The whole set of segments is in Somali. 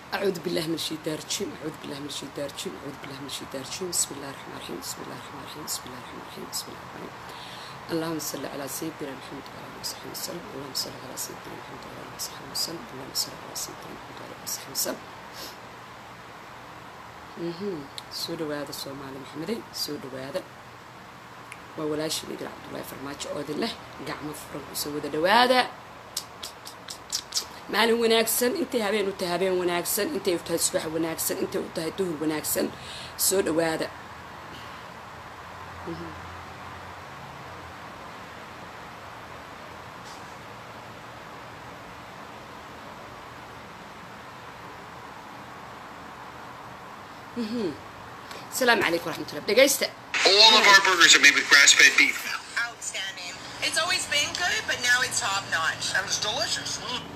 أعوذ بالله من الشيطان الرجيم أعوذ بالله من الشيطان الرجيم أعوذ بالله من الشيطان الرجيم بسم الله الرحمن الرحيم بسم الله الرحمن الرحيم بسم الله الرحمن الرحيم بسم الله الرحمن الرحيم اللهم صل على سيدنا محمد وعلى آله وصحبه وسلم اللهم صل على سيدنا محمد وعلى آله وصحبه وسلم اللهم صل على سيدنا محمد وعلى آله وصحبه وسلم mhm soo dhawaada soomaali maxamedey soo dhawaada waa walaashii idil cabdullaahi farmaajo oodin leh gacmo furan kusoo wada dhawaada maalin wanaagsan intay habeen u tahay habeen wanaagsan intay u tahay subax wanaagsan intay u tahay duhur wanaagsan soo dhawaada asalaamu calaykum waraxmatullah dhegaysta All of our burgers are made with grass-fed beef. Outstanding. It's always been good, but now it's top notch. And it's delicious.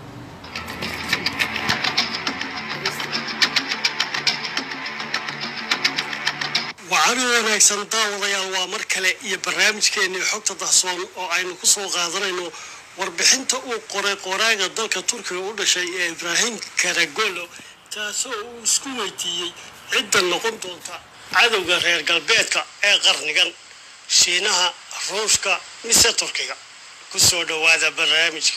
waxaana wanaagsan daawadayaal waa mar kale iyo barnaamijkeennii xogta dahsoon oo aynu ku soo qaadanayno warbixinta uu qoray qoraaga dalka turkiga u dhashay ee ibraahim karagolo taasoo uu isku weydiiyey cidda noqon doonta cadowga reer galbeedka ee qarnigan shiinaha ruushka mise turkiga ku soo dhowaada barnaamijka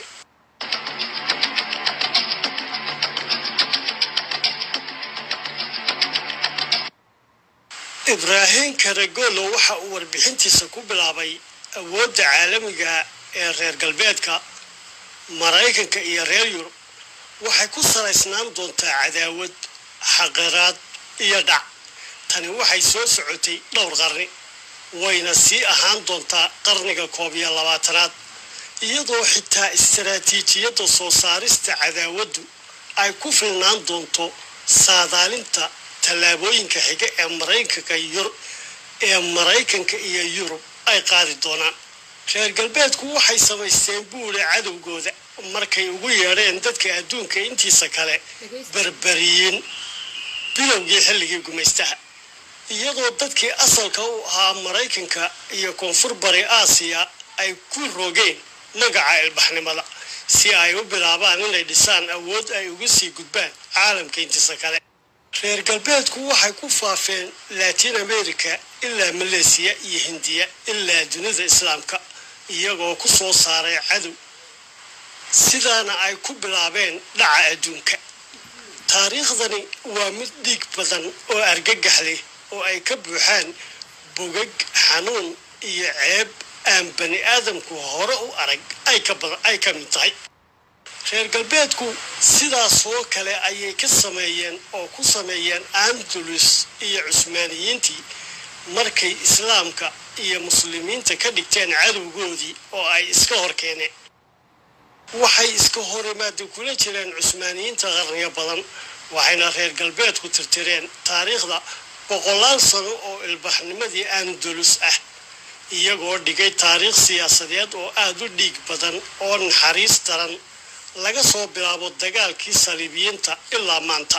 ibraahim karagolo waxa uu warbixintiisa ku bilaabay awoodda caalamiga ee reer galbeedka maraykanka iyo reer yurub waxay ku salaysnaan doontaa cadaawad xaqiraad iyo dhac tani waxay soo socotay dhowr qarni wayna sii ahaan doontaa qarniga koob iyo labaatanaad iyadoo xitaa istaraatiijiyadda soo saarista cadaawaddu ay ku filnaan doonto saadaalinta tallaabooyinka xiga ee maraykanka yur ee maraykanka iyo yurub ay qaadi doonaan reer galbeedku waxay samaysteen buule cadowgooda markay ugu yeedheen dadka adduunka intiisa kale berberiyiin bilowgii xilligii gumaystaha iyadoo dadkii asalka u ahaa maraykanka iyo koonfur bari aasiya ay ku rogeen magaca ilbaxnimada si ay u bilaabaan inay dhisaan awood ay uga sii gudbaan caalamka intiisa kale reer galbeedku waxay ku faafeen latin america ilaa maleesiya iyo hindiya ilaa dunida islaamka iyagoo ku soo saaray cadow sidaana ay ku bilaabeen dhaca adduunka taariikhdani waa mid dhiig badan oo argagax leh oo ay ka buuxaan bogag xanuun iyo ceeb aan bani aadamku hore u arag ay ka mid tahay reer galbeedku sidaasoo kale ayay ka sameeyeen oo ku sameeyeen andalus iyo cusmaaniyiintii markay islaamka iyo muslimiinta ka dhigteen cadowgoodii oo ay iska hor keeneen waxay iska horimaada kula jireen cusmaaniyiinta qarniyo badan waxayna reer galbeedku tirtireen taariikhda boqolaal sano oo ilbaxnimadii andalus ah iyagoo dhigay taariikh siyaasadeed oo aada u dhiig badan oo naxariis daran laga soo bilaabo dagaalkii saliibiyiinta ilaa maanta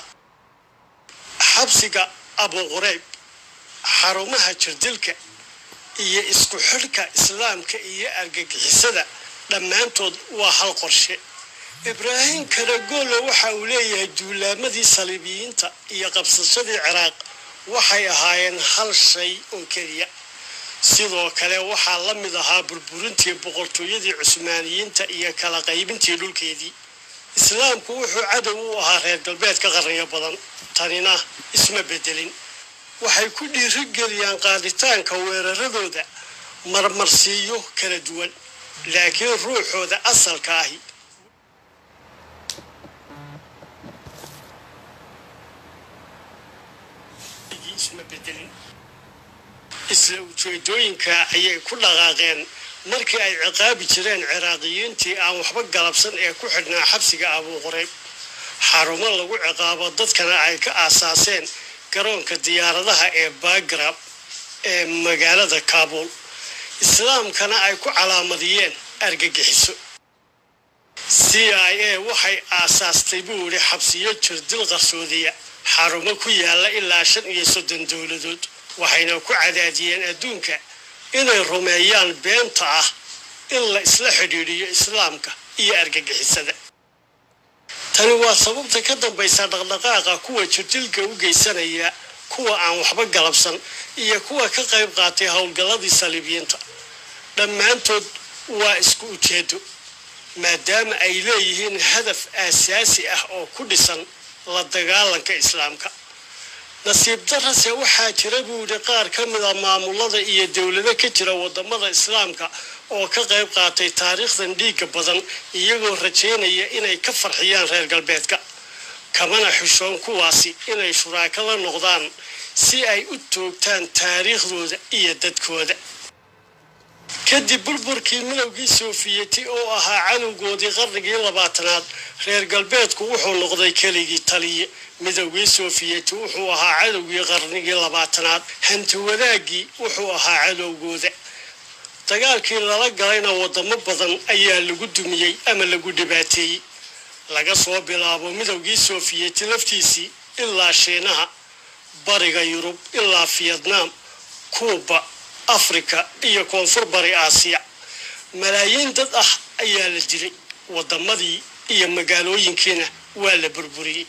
xabsiga abuqureyb xarumaha jirdilka iyo isku xidhka islaamka iyo argagixisada dhammaantood waa hal qorshe ibraahim karagolo waxa uu leeyahay duulaamadii saliibiyiinta iyo qabsashadii ciraaq waxay ahaayeen hal shay oo keliya sidoo kale waxaa la mid ahaa burburintii boqortooyadii cusmaaniyiinta iyo kala qaybintii dhulkeedii islaamku wuxuu cadow u ahaa reer galbeedka qarniyo badan tanina isma bedelin waxay ku dhiirigeliyaan qaaditaanka weeraradooda marmarsiiyo kala duwan laakiin ruuxooda asalka ahi isma bedelin isla ujeedooyinka ayay ku dhaqaaqeen markii ay ciqaabi jireen ciraaqiyiintii aan waxba galabsan ee ku xidhnaa xabsiga abuuqureyb xarumo lagu ciqaabo dadkana ay ka aasaaseen garoonka diyaaradaha ee bagrab ee magaalada kaabul islaamkana ay ku calaamadiyeen argagixiso c i a waxay aasaastay buu yidhi xabsiyo jirdil qarsoodiya xarumo ku yaala ilaa shan iyo soddon dowladood waxayna ku cadaadiyeen adduunka inay rumeeyaan beenta ah in la isla xidhiidhiyo islaamka iyo argagixisada tani waa sababta ka dambaysa dhaqdhaqaaqa kuwa jirdilka u geysanaya kuwa aan waxba galabsan iyo kuwa ka qayb qaatay howlgalladii saliibiyiinta dhammaantood waa isku ujeedo maadaama ay leeyihiin hadaf aasaasi ah oo ku dhisan la dagaalanka islaamka nasiib darase waxaa jira buu yidhi qaar ka mida maamulada iyo dowlado ka jira wadamada islaamka oo ka qayb qaatay taariikhdan dhiigga badan iyagoo rajaynaya inay ka farxiyaan reer galbeedka kamana xushoon kuwaasi inay shuraako la noqdaan si ay u toogtaan taariikhdooda iyo dadkooda kadib burburkii midowgii soofiyeti oo ahaa cadowgoodii qarnigii labaatanaad reer galbeedku wuxuu noqday keligii taliye midowgii soofiyeti wuxuu ahaa cadowgii qarnigii labaatanaad hanti wadaagii wuxuu ahaa cadowgooda dagaalkii lala galayna wadamo badan ayaa lagu dumiyey ama lagu dhibaateeyey laga soo bilaabo midowgii soofiyeti laftiisii ilaa shiinaha bariga yurub ilaa fiyetnaam kuuba afrika iyo koonfur bari aasiya malaayiin dad ah ayaa la dilay wadamadii iyo magaalooyinkiina waa la burburiyey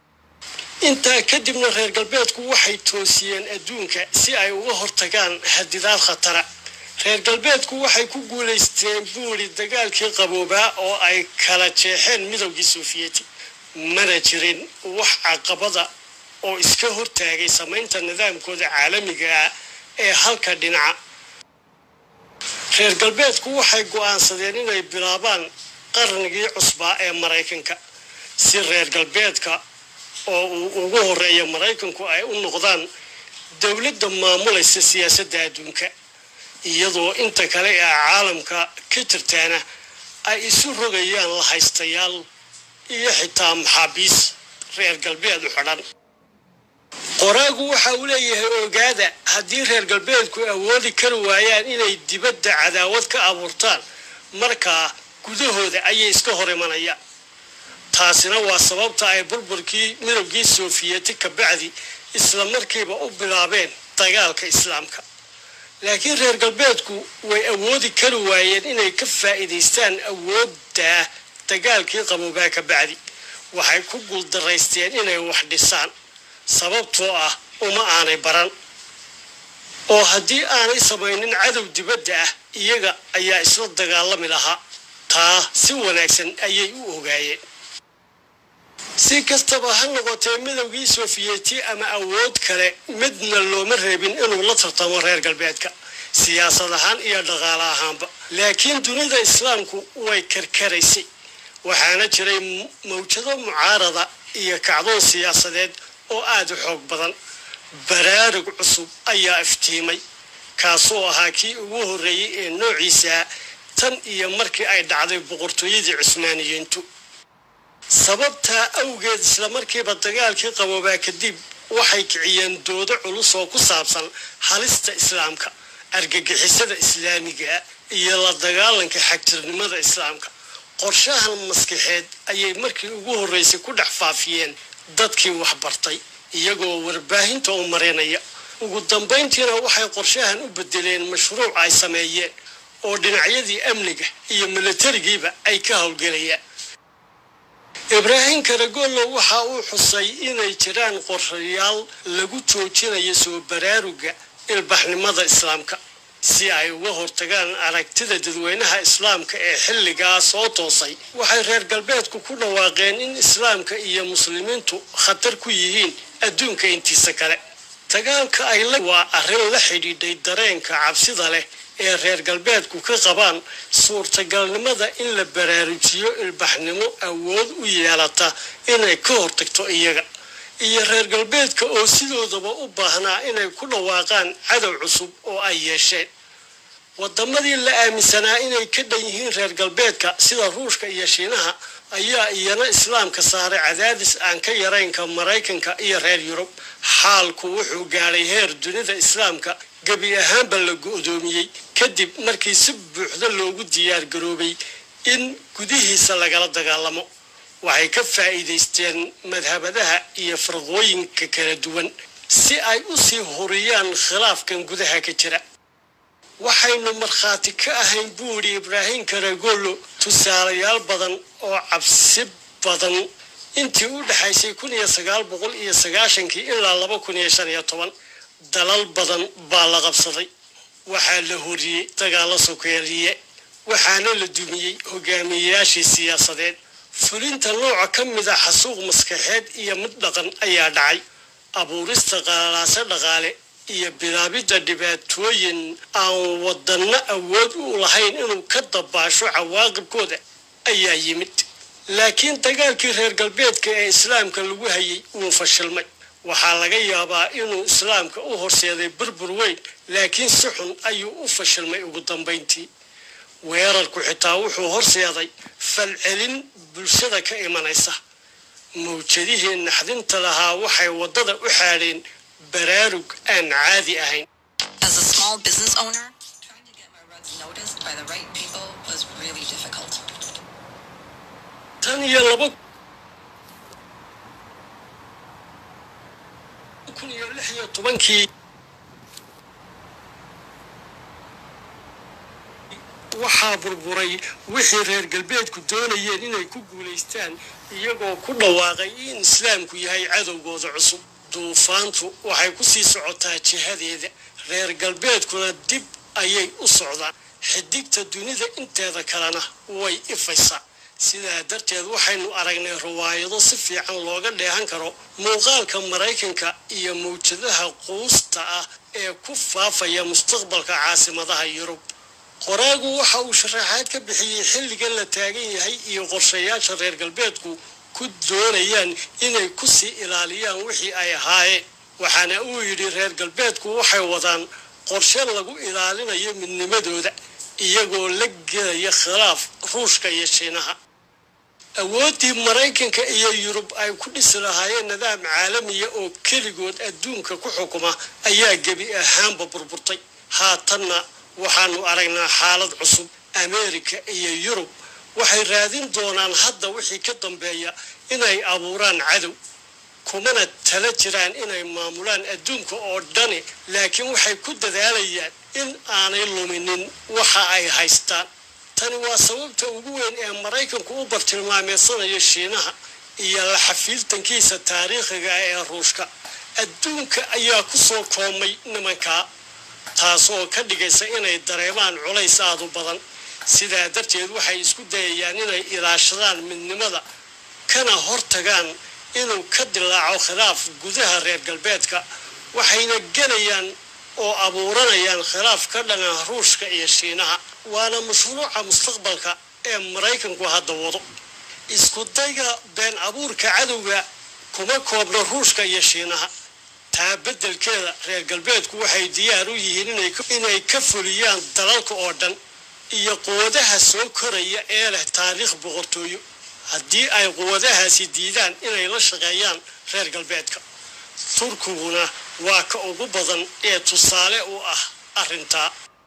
intaa kadibna reer galbeedku waxay toosiyeen adduunka si ay uga hortagaan hadidaad khatara reer galbeedku waxay ku guulaysteen buuri dagaalkii qaboobaa oo ay kala jeexeen midowgii soofiyeti mana jirin wax caqabada oo iska hortaagay samaynta nidaamkooda caalamiga ah ee halka dhinaca reer galbeedku waxay go'aansadeen inay bilaabaan qarnigii cusbaa ee maraykanka si reer galbeedka oo uu ugu horeeya maraykanku ay u noqdaan dowladda maamulaysa siyaasadda adduunka iyadoo inta kale ee caalamka ka jirtaana ay isu rogayaan la haystayaal iyo xitaa maxaabiis reer galbeed u xidhan qoraagu waxa uu leeyahay ogaada haddii reer galbeedku awoodi kari waayaan inay dibadda cadaawad ka abuurtaan markaa gudahooda ayay iska hor imanayaan taasina waa sababta ay burburkii midowgii soofiyeti ka bacdi isla markiiba u bilaabeen dagaalka islaamka laakiin reer galbeedku way awoodi kari waayeen inay ka faa'iidaystaan awoodda dagaalkii qaboobaa ka bacdi waxay ku guuldaraysteen inay wax dhisaan sababtoo ah uma aanay baran oo haddii aanay samaynin cadow dibadda ah iyaga ayaa isla dagaalami lahaa taa si wanaagsan ayay u ogaayeen si kastaba ha noqotee midowgii soofiyeti ama awood kale midna looma reebin inuu la tartamo reer galbeedka siyaasad ahaan iyo dhaqaale ahaanba laakiin dunida islaamku way karkaraysay waxaana jiray mawjado mucaarada iyo kacdoon siyaasadeed oo aada u xoog badan baraarug cusub ayaa iftiimay kaasoo ahaa kii ugu horreeyey ee noociisa tan iyo markii ay dhacday boqortooyadii cusmaaniyiintu sababtaa awgeed isla markiiba dagaalkii qaboobaa kadib waxay kiciyeen doodo culus oo ku saabsan halista islaamka argagixisada islaamiga iyo la dagaalanka xagjirnimada islaamka qorshahan maskaxeed ayay markii ugu horreysay ku dhex faafiyeen dadkii waxbartay iyagoo warbaahinta u marinaya ugu dambayntiina waxay qorshahan u bedeleen mashruuc ay sameeyeen oo dhinacyadii amniga iyo milatarigiiba ay ka howlgelayaan ibraahim karagollo waxa uu xusay inay jiraan qorshayaal lagu joojinayo soo baraaruga ilbaxnimada islaamka si ay uga hortagaan aragtida dadweynaha islaamka ee xilligaa soo toosay waxay reer galbeedku ku dhawaaqeen in islaamka iyo muslimiintu khatar ku yihiin adduunka intiisa kale dagaalka ay la waa arrin la xidhiidhay dareenka cabsida leh ee reer galbeedku ka qabaan suurtagalnimada in la baraarujiyo ilbaxnimo awood u yeelata inay ka hortagto iyaga iyo reer galbeedka oo sidoodaba u baahnaa inay ku dhawaaqaan cadow cusub oo ay yeesheen wadamadii la aaminsanaa inay ka dhan yihiin reer galbeedka sida ruushka iyo shiinaha ayaa iyana islaamka saaray cadaadis aan ka yaraynka maraykanka iyo reer yurub xaalku wuxuu gaadhay heer dunida islaamka gebi ahaanba la go-doomiyey kadib markii si buuxda loogu diyaar garoobay in gudihiisa lagala dagaalamo waxay ka faa'iidaysteen madhabadaha iyo farqooyinka kala duwan si ay u sii huriyaan khilaafkan gudaha ka jira waxaynu markhaati ka ahayn buuri ibraahim karagollo tusaalayaal badan oo cabsi badan intii u dhexaysay kun iyo sagaal boqol iyo sagaashankii ilaa laba kun iyo shan iyo toban dalal badan baa la qabsaday waxaa la horiyey dagaalo sokeeriye waxaana la dumiyey hogaamiyeyaashii siyaasadeed fulinta nooca ka mid a xasuuq maskaxeed iyo mid dhaqan ayaa dhacay abuurista qalalaase dhaqaale iyo bilaabidda dhibaatooyin aan wadanno awood u lahayn inuu ka dabaasho cawaaqibkooda ayaa yimid laakiin dagaalkii reer galbeedka ee islaamka lagu hayay wuu fashilmay waxaa laga yaabaa inuu islaamka u horseeday burbur weyn laakiin si xun ayuu u fashilmay ugu dambayntii weerarku xitaa wuxuu horseeday falcelin bulshada ka imanaysa mawjadihii naxdinta lahaa waxay waddada u xaadheen baraarug aan caadi ahayn As a small business owner, trying to get my rugs noticed by the right people was really difficult. tan iyo laba kun iyo lix iyo tobankii waxaa burburay wixii reer galbeedku doonayeen inay ku guulaystaan iyagoo ku dhawaaqay in islaamku yahay cadowgooda cusub duufaantu waxay ku sii socotaa jihadeeda reer galbeedkuna dib ayay u socdaan xidigta dunida inteeda kalena way ifaysaa sidaa darteed waxaynu aragnay riwaayado si fiican looga dheehan karo muuqaalka maraykanka iyo mawjadaha quusta ah ee ku faafaya mustaqbalka caasimadaha yurub qoraagu waxa uu sharaxaad ka bixiyey xilligan la taagan yahay iyo qorshayaasha reer galbeedku ku doonayaan inay ku sii ilaaliyaan wixii ay ahaayeen waxaana uu yidhi reer galbeedku waxay wadaan qorshe lagu ilaalinayo midnimadooda iyagoo la gelaya khilaaf ruushka iyo shiinaha awooddii maraykanka iyo yurub ay ku dhisi lahaayeen nidaam caalamiya oo keligood adduunka ku xukuma ayaa gebi ahaanba burburtay haatanna waxaanu aragnaa xaalad cusub ameerika iyo yurub waxay raadin doonaan hadda wixii ka dambeeya inay abuuraan cadow kumana tala jiraan inay maamulaan adduunka oo dhani laakiin waxay ku dadaalayaan in aanay luminin waxa ay haystaan tani waa sababta ugu weyn ee maraykanku u bartilmaameedsanayo shiinaha iyo la xafiiltankiisa taariikhiga ee ruushka adduunka ayaa ku soo koomay nimankaa taasoo ka dhigaysa inay dareemaan culays aadu badan sidaa darteed waxay isku dayayaan inay ilaashadaan midnimada kana hortagaan inuu ka dilaaco khilaaf gudaha reer galbeedka waxayna gelayaan oo abuuranayaan khilaaf ka dhana ruushka iyo shiinaha waana mashruuca mustaqbalka ee maraykanku hadda wado isku dayga been abuurka cadowga kuma koobna ruushka iyo shiinaha taa beddelkeeda reer galbeedku waxay diyaar u yihiin inay ka fuliyaan dalalka oo dhan iyo quwadaha soo koraya ee leh taariikh boqortooyo haddii ay quwadahaasi diidaan inay la shaqeeyaan reer galbeedka turkiguna waa ka ugu badan ee tusaale u ah arrintaa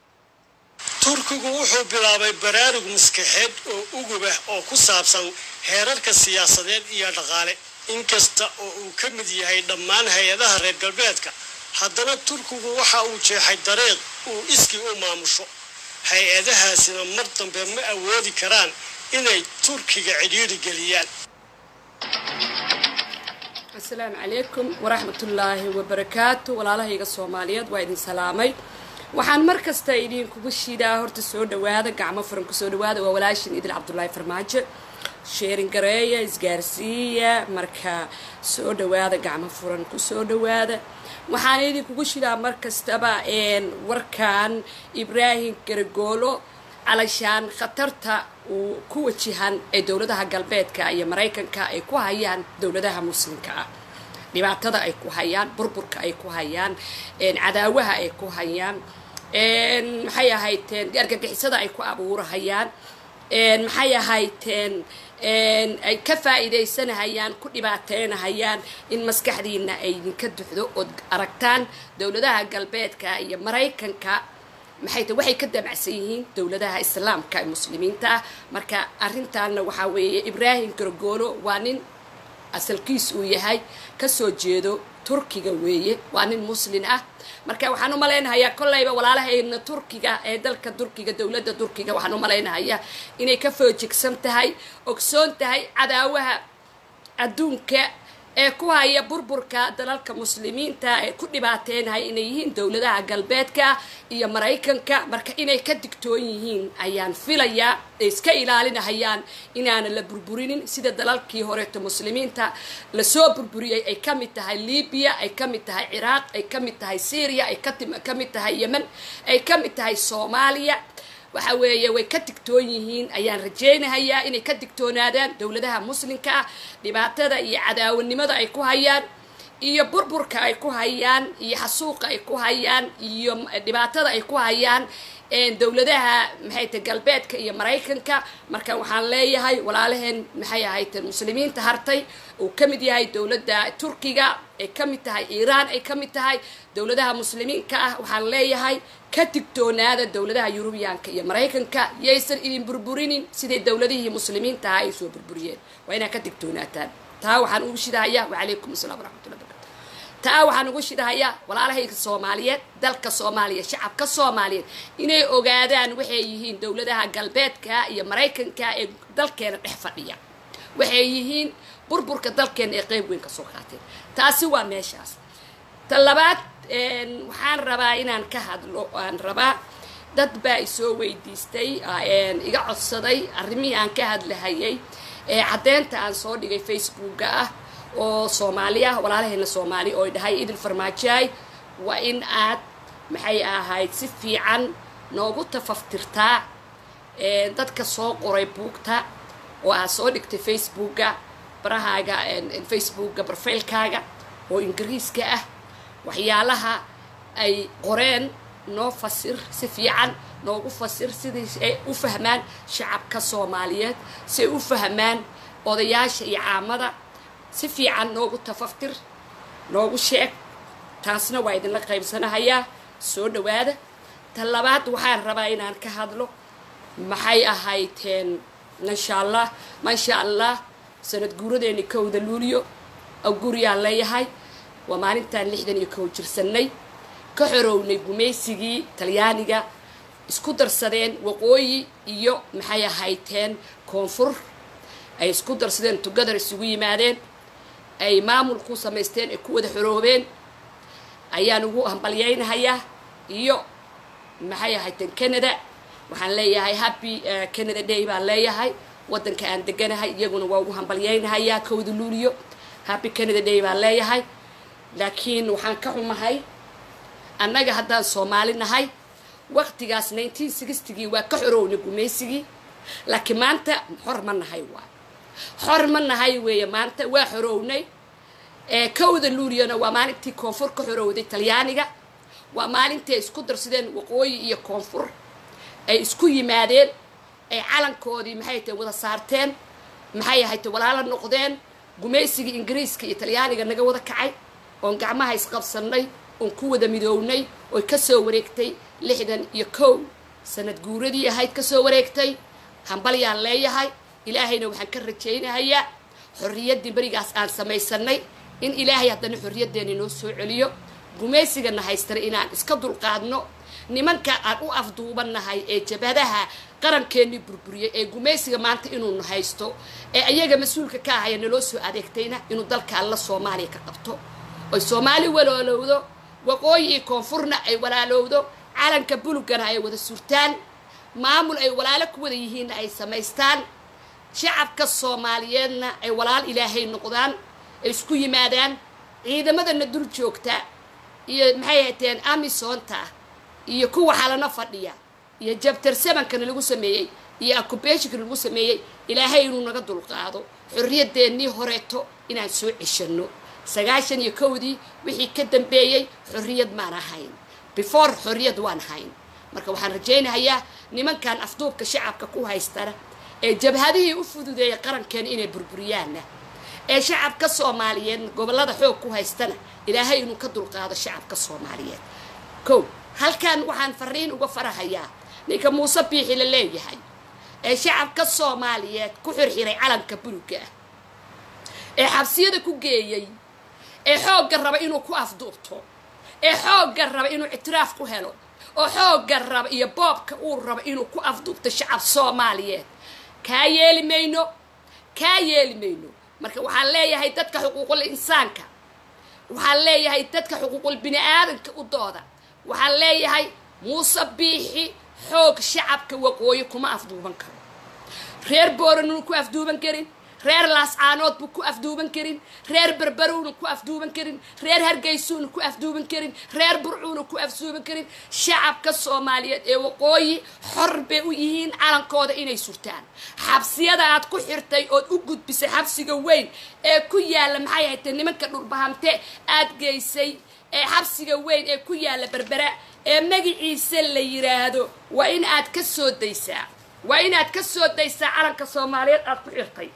turkigu wuxuu bilaabay baraarug maskaxeed oo ugubah oo ku saabsan heerarka siyaasadeed iyo dhaqaale inkasta oo uu ka mid yahay dhammaan hay-adaha reer galbeedka haddana turkigu waxa uu jeexay dariiq uu iskii u maamusho hay-adahaasina mar dambe ma awoodi karaan inay turkiga cidhiidhi geliyaan asalaamu calaykum waraxmatullaahi wabarakaatu walaalahayga soomaaliyeed waa idin salaamay waxaan mar kasta idinkugu shiidaa horta soo dhawaada gacmo furan kusoo dhawaada waa walaashin idil cabdulaahi farmaajo sheerin gareeya isgaarsiiya marka soo dhawaada gacmo furan kusoo dhawaada waxaan idinkugu shidaa mar kastaba warkan ibraahim garagoolo calashaan khatarta uu ku wajahan ee dowladaha galbeedka iyo maraykanka ay ku hayaan dowladaha muslimka ah dhibaatada ay ku hayaan burburka ay ku hayaan cadaawaha ay ku hayaan maxay ahayteen argagixisada ay ku abuurahayaan maxay ahayteen ay ka faa'iidaysanahayaan ku dhibaateynahayaan in maskaxdiina ay idinka duxdo ood aragtaan dowladaha galbeedka iyo maraykanka maxay ta waxay ka damacsan yihiin dowladaha islaamka ee muslimiinta ah marka arrintaana waxaa weeye ibraahim gargoolo waa nin asalkiis uu yahay kasoo jeedo turkiga weeye waa nin muslin ah marka waxaan u malaynahayaa kollayba walaalahayna turkiga ee dalka turkiga dowladda turkiga waxaan u malaynahayaa inay ka foojigsan tahay ogsoon tahay cadaawaha adduunka ee ku haya burburka dalalka muslimiinta ee ku dhibaateynaya inay yihiin dowladaha galbeedka iyo maraykanka marka inay ka digtoon yihiin ayaan filayaa ay iska ilaalinahayaan inaana la burburinin sida dalalkii horeeto muslimiinta lasoo burburiyey ay ka mid tahay libiya ay ka mid tahay ciraaq ay ka mid tahay syria ay ka mid tahay yemen ay ka mid tahay soomaaliya waxa weeye way ka digtoon yihiin ayaan rajaynahayaa inay ka digtoonaadaan dowladaha muslimka ah dhibaatada iyo cadaawanimada ay ku hayaan iyo burburka ay ku hayaan iyo xasuuqa ay ku hayaan iyo dhibaatada ay ku hayaan dowladaha maxay tahay galbeedka iyo maraykanka marka waxaan leeyahay walaalaheen maxay ahayd muslimiinta hartay uu ka mid yahay dowladda turkiga ay ka mid tahay iiraan ay ka mid tahay dowladaha muslimiinka ah waxaan leeyahay ka digtoonaada dowladaha yurubiyaanka iyo maraykanka yaysan idin burburinin siday dowladihii muslimiinta ahaa ay soo burburiyeen waa inaad ka digtoonaataan taa waxaan ugu shidahayaa wacalaykum asalaam waraxmatullah barkatu taa waxaan ugu shidahayaa walaalahayga soomaaliyeed dalka soomaaliya shacabka soomaaliyeed inay ogaadaan waxay yihiin dowladaha galbeedka iyo maraykanka ee dalkeena dhex fadhiya waxay yihiin burburka dalkeena ee qeyb weyn ka soo qaateen taasi waa meeshaas ta labaad waxaan rabaa inaan ka hadlo aan rabaa dad baa isoo weydiistay iga codsaday arrimihii aan ka hadlahayay ee caddeynta aan soo dhigay facebooka ah oo soomaali ah walaalahayna soomaali oo dhahay idil farmaajaay waa in aad maxay ahayd si fiican noogu tafaftirtaa dadka soo qoray buugta oo aad soo dhigtay facebooka barahaaga facebooka barfaylkaaga oo ingiriiska ah waxyaalaha ay qoreen noo fasir si fiican noogu fasir sidii ay u fahmaan shacabka soomaaliyeed si ay u fahmaan odayaasha iyo caamada si fiican noogu tafaftir noogu sheeg taasna waa idinla qaybsanahayaa soo dhawaada ta labaad waxaan rabaa inaan ka hadlo maxay ahaydeen insha allah maasha allah sanad guuradeeni kowda luuliyo oo guriyaan leeyahay waa maalintaan lixdan iyo kow jirsanay ka xorownay gumaysigii talyaaniga isku darsadeen waqooyi iyo maxay ahaydeen koonfur ay isku darsadeen tugadar isugu yimaadeen ay maamul ku samaysteen ay ku wada xoroobeen ayaan ugu hambalyaynahayaa iyo maxay ahaydeen canada waxaan leeyahay happy canada day baan leeyahay waddanka aan deganahay iyaguna waa ugu hambalyaynahayaa kowda luuliyo happy canada day baan leeyahay laakiin waxaan ka xumahay annaga haddaan soomaali nahay waqtigaas nineteen sixtigii waa ka xorownay gumaysigii laakiin maanta xor ma nahay waa xor ma nahay weeye maanta waa xorownay kowda luuliyana waa maalintii koonfur ka xorowday talyaaniga waa maalintii ay isku darsadeen waqooyi iyo koonfur ay isku yimaadeen ay calankoodii maxay tahay wada saarteen maxay ahayte walaalo noqdeen gumaysigii ingiriiska iyo talyaaniga naga wada kacay oon gacmaha isqabsannay oon ku wada midoownay oy kasoo wareegtay lixdan iyo kow sanad guuradii ahayd kasoo wareegtay hambalyaan leeyahay ilaahayna waxaan ka rajaynahayaa xorriyaddii berigaas aan samaysanay in ilaahay haddana xorriyaddeena noo soo celiyo gumaysigana haystana inaan iska dulqaadno nimanka aan u afduubannahay ee jabhadaha qarankeenii burburiyay ee gumaysiga maanta inuunu haysto ee ayaga mas-uulka ka ahaya naloo soo adeegtayna inuu dalka alla soomaaliya ka qabto oy soomaali waloolowdo waqooyi iyo koonfurna ay walaalowdo calanka bulugana ay wada surtaan maamul ay walaalo ku wada yihiinna ay samaystaan shacabka soomaaliyeedna ay walaal ilaahay noqdaan ay isku yimaadaan ciidamadana dul joogta iyo maxay hateen amisonta iyo kuwa xalano fadhiya iyo jabtar samankana lagu sameeyey iyo acubeshikana lagu sameeyey ilaahay inuu naga dulqaado xorriyadeennii horeeto inaan soo ceshanno sagaashan iyo kowdii wixii ka dambeeyey xorriyad maan ahayn before xorriyad waan hayn marka waxaan rajaynahayaa nimankan afduubka shacabka ku haystana ee jabhadihii u fududeeya qarankeena inay burburiyaanna ee shacabka soomaaliyeed gobollada xoog ku haystana ilaahay inuu ka dulqaado shacabka soomaaliyeed kow halkan waxaan fariin uga farahayaa ninka muuse biixi la leeyahay ee shacabka soomaaliyeed ku xirxiray calanka buluga ah ee xabsiyada ku geeyey ee xoogga raba inuu ku afduubto ee xoogga raba inuu ictiraaf ku helo oo xoogga raba iyo boobka uu rabo inuu ku afduubto shacab soomaaliyeed kaa yeeli mayno kaa yeeli mayno marka waxaan leeyahay dadka xuquuqul insaanka waxaan leeyahay dadka xuquuqul bini aadanka u dooda waxaan leeyahay muuse biixi xoog shacabka waqooyi kuma afduuban karo reer booranuna ku afduuban karin reer laascaanood buu ku afduuban karin reer berberuuna ku afduuban karin reer hargeysuuna ku afduuban karin reer burcuuna ku afduuban karin shacabka soomaaliyeed ee waqooyi xor bay u yihiin calankooda inay surtaan xabsiyada aad ku xirtay ood u gudbisay xabsiga weyn ee ku yaalla maxay haytay nimanka dhulbahamte aad geysay ee xabsiga weyn ee ku yaalla berbera ee magaciisa la yiraahdo waa in aad ka soo daysaa waa inaad ka soo daysaa calanka soomaaliyeed aad ku xirtay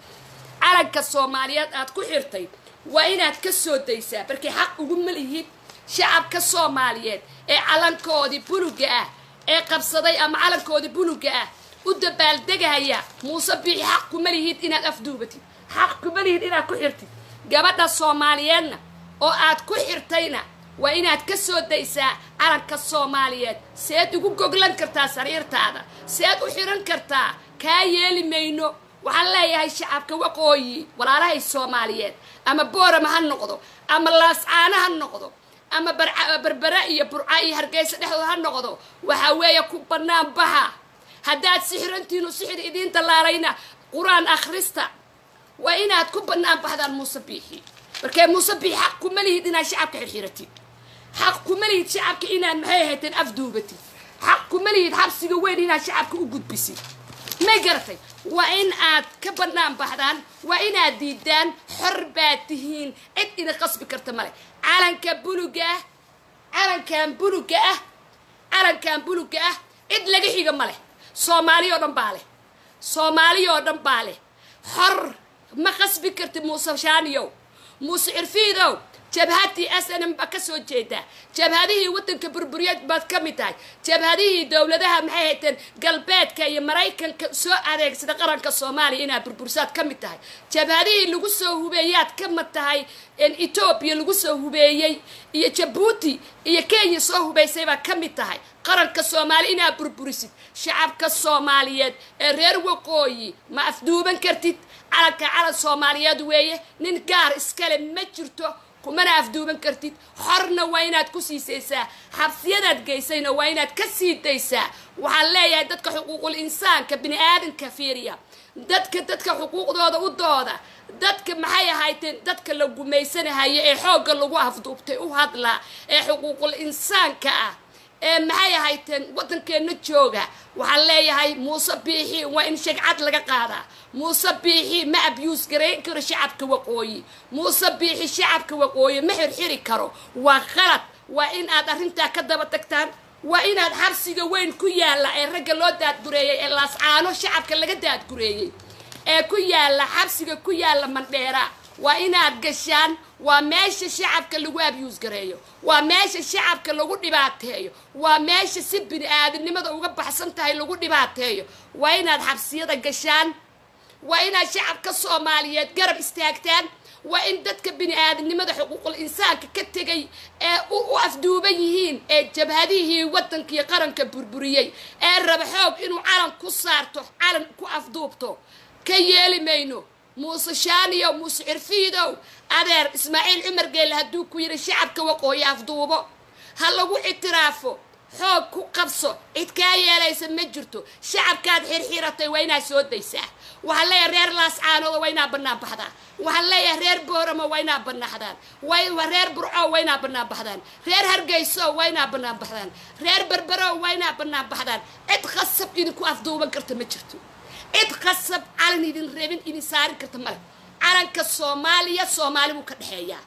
calanka soomaaliyeed aad ku xirtay waa inaad ka soo daysaa markay xaq ugu malihid shacabka soomaaliyeed ee calankoodii buluga ah ee qabsaday ama calankoodii buluga ah u dabaaldegaya muuse biixi xaq kuma lihid inaad afduubatid xaq kuma lihid inaad ku xirtid gabadha soomaaliyeedna oo aad ku xirtayna waa inaad ka soo daysaa calanka soomaaliyeed seed ugu goglan kartaa sariirtaada seed u xiran kartaa kaa yeeli mayno waxaan leeyahay shacabka waqooyi walaalahay soomaaliyeed ama boorama ha noqdo ama laascaano ha noqdo ama berbera iyo burca iyo hargeysa dhexdooda ha noqdo waxaa weeye ku bannaan baxa haddaad sixirantiinu sixir idiin dallaalayna qur-aan akhrista waa inaad ku bannaan baxdaan muuse biixi markee muuse biixi xaq kuma lihid inaad shacabka xirxiratid xaq kuma lihid shacabka inaad maxay ahayteen afduubatid xaq kuma lihid xabsiga weyn inaad shacabka u gudbisid may garatay waa in aad ka bannaan baxdaan waa inaad diidaan xor baad tihiin cid ina qasbi karta male calanka buluga ah calankan buluga ah calankan buluga ah cid laga xiga ma leh soomaali oo dhan baa leh soomaali oo dhan baa leh xor ma qasbi karti muuse shaaniyow muuse cirfiidow jabhadii s n m baa ka soo jeedaa jabhadihii waddanka burburyeed baad ka mid tahay jabhadihii dowladaha maxay hayteen galbeedka iyo maraykanka soo adeegsada qaranka soomaaliya inaad burbursaad ka mid tahay jabhadihii lagu soo hubeeyaad ka mid tahay etoobiya lagu soo hubeeyey iyo jabuuti iyo kenya soo hubaysay baad ka mid tahay qaranka soomaaliya inaad burburisid shacabka soomaaliyeed ee reer waqooyi ma afduuban kartid calanka calan soomaaliyeed weeye nin gaar iskale ma jirto kumana afduuban kartid xorna waa inaad ku siisaysaa xabsiyadaad geysayna waa inaad ka sii daysaa waxaan leeyahay dadka xuquuqul insaanka bini aadanka fiiriya dadka dadka xuquuqdooda u dooda dadka maxay ahayteen dadka la gumaysanahaya ee xoogga lagu afduubtay u hadlaa ee xuquuqul insaanka ah ee maxay ahayteen waddankeenna jooga waxaan leeyahay muuse biixi waa in shagcad laga qaadaa muuse biixi ma abyuus garayn karo shacabka waqooyi muuse biixi shacabka waqooyi ma xirxiri karo waa qalad waa in aad arrintaa ka daba tagtaan waa inaad xabsiga weyn ku yaalla ee ragga loo daadgureeyey ee laascaano shacabka laga daadgureeyey ee ku yaalla xabsiga ku yaalla mandheera waa inaad gashaan waa meesha shacabka lagu abyuus gareeyo waa meesha shacabka lagu dhibaateeyo waa meesha si bini aadamnimada uga baxsan tahay lagu dhibaateeyo waa inaad xabsiyada gashaan waa inaad shacabka soomaaliyeed garab istaagtaan waa in dadka bini aadamnimada xuquuqul insaanka ka tegay ee u afduuban yihiin ee jabhadihii waddankiiyo qaranka burburiyey ee raba xoog inuu calan ku saarto calan ku afduubto ka yeeli mayno muuse shaaniyow muuse cirfiidow adeer ismaaciil cumar geelle hadduu ku yidhi shacabka waqooyi afduubo ha lagu ictiraafo xoog ku qabso cid kaa yeelaysa ma jirto shacabkaad xirxiratay waa inaad soo daysaa waxaan leeyahay reer laascaanooda waa inaad bannaan baxdaan waxaan leeyahay reer booramo waa inaad bannaaxdaan reer burco waa inaad bannaan baxdaan reer hargeyso waa inaad bannaan baxdaan reer berbero waa inaad bannaan baxdaan cid qasab idinku afduuban karta ma jirto cid qasab calan idin reebin idin saarin karta male calanka soomaaliya soomaali buu ka dhexeeyaa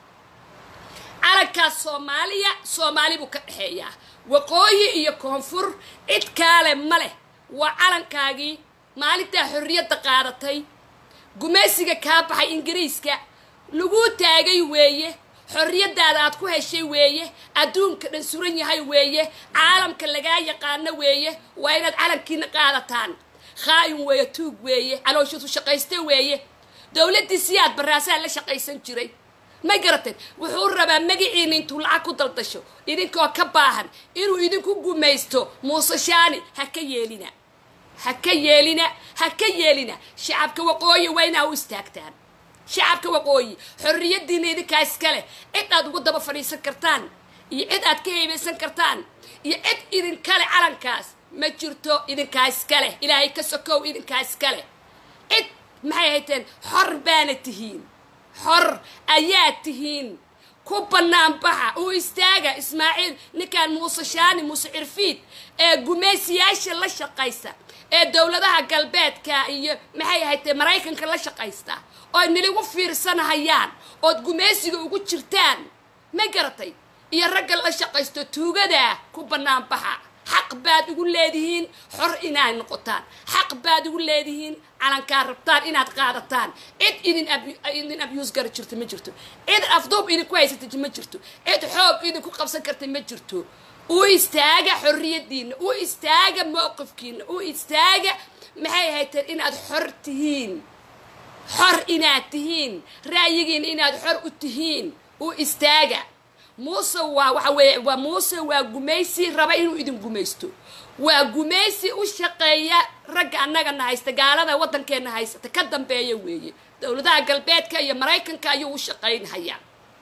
calankaas soomaaliya soomaali buu ka dhexeeyaa waqooyi iyo koonfur cid kaale ma leh waa calankaagii maalintaa xorriyadda qaadatay gumaysiga kaa baxay ingiriiska laguu taagay weeye xorriyadaada aad ku heshay weeye adduunka dhan suran yahay weeye caalamka lagaa yaqaano weeye waa inaad calankiina qaadataan khaa'in weeye tuug weeye calooshatu shaqayste weeye dowladdii siyaad baraasaa la shaqaysan jiray ma garateen wuxuu rabaa magaciina intuu lacag ku daldasho idinkoo ka baahan inuu idinku gumaysto muuse shaani ha ka yeelina ha ka yeelina ha ka yeelina shacabka waqooyi waa inaa u istaagtaan shacabka waqooyi xorriyadiina idinkaa iska leh cid aad ugu daba fadhiisan kartaan iyo cid aad ka heybeysan kartaan iyo cid idinkale calankaas ma jirto idinkaa iska leh ilaahay ka sokow idinkaa iska leh cid maxay hayteen xor baana tihiin xor ayaa tihiin ku bannaan baxa uu istaaga ismaaciil ninkan muuse shaani muuse cirfiid ee gumaysiyaasha la shaqaysa ee dowladaha galbeedka iyo maxay haytee maraykanka la shaqaysta oo niligu fiirsanahayaan ood gumaysiga ugu jirtaan ma garatay iyo ragga la shaqaysto tuugadaa ku bannaan baxa xaq baad ugu leedihiin xor inaad noqotaan xaq baad ugu leedihiin calankaa rabtaan inaad qaadataan cid idin idin abuse gara jirto ma jirto cid afduub idinku haysata ma jirto cid xoog idinku qabsan karta ma jirto u istaaga xorriyadiina u istaaga mowqifkiina u istaaga maxay hayteen inaad xor tihiin xor inaad tihiin ra'yigiina inaad xor u tihiin u istaaga muuse waa waxa weeye waa muuse waa gumaysi raba inuu idin gumaysto waa gumaysi u shaqeeya ragga annagana haysta gaalada waddankeenna haysata ka dambeeya weeye dowladaha galbeedka iyo maraykanka ayuu u shaqaynhayaa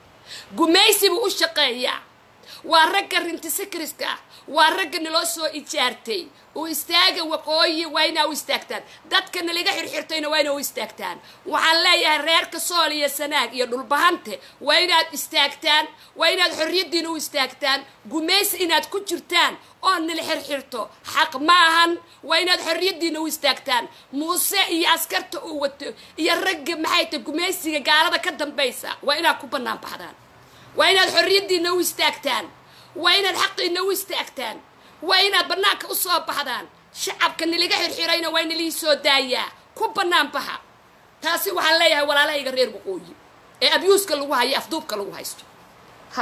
gumaysi buu u shaqeeyaa waa ragga rintisikriska ah waa ragga naloo soo ijaartay u istaaga waqooyi waa inaa u istaagtaan dadka nalaga xirxirtayna waa inaa u istaagtaan waxaan leeyahay reerka sool iyo sanaag iyo dhulbahante waa inaad istaagtaan waa inaad xorriyaddiina u istaagtaan gumaysi inaad ku jirtaan oo nala xirxirto xaq ma ahan waa inaad xorriyaddiina u istaagtaan muuse iyo askarta uu wato iyo ragga maxay ta gumaysiga gaalada ka dambaysa waa inaad ku bannaan baxdaan waa inaad xorriyaddiina u istaagtaan waa inaad xaqiina u istaagtaan waa inaad bannaanka u soo baxdaan shacabka nalaga xirxirayna waa nalii soo daayaa ku bannaan baxa taasi waxaan leeyahay walaalahayga reer waqooyi ee abyuuska lagu hayo afduubka lagu haysto ha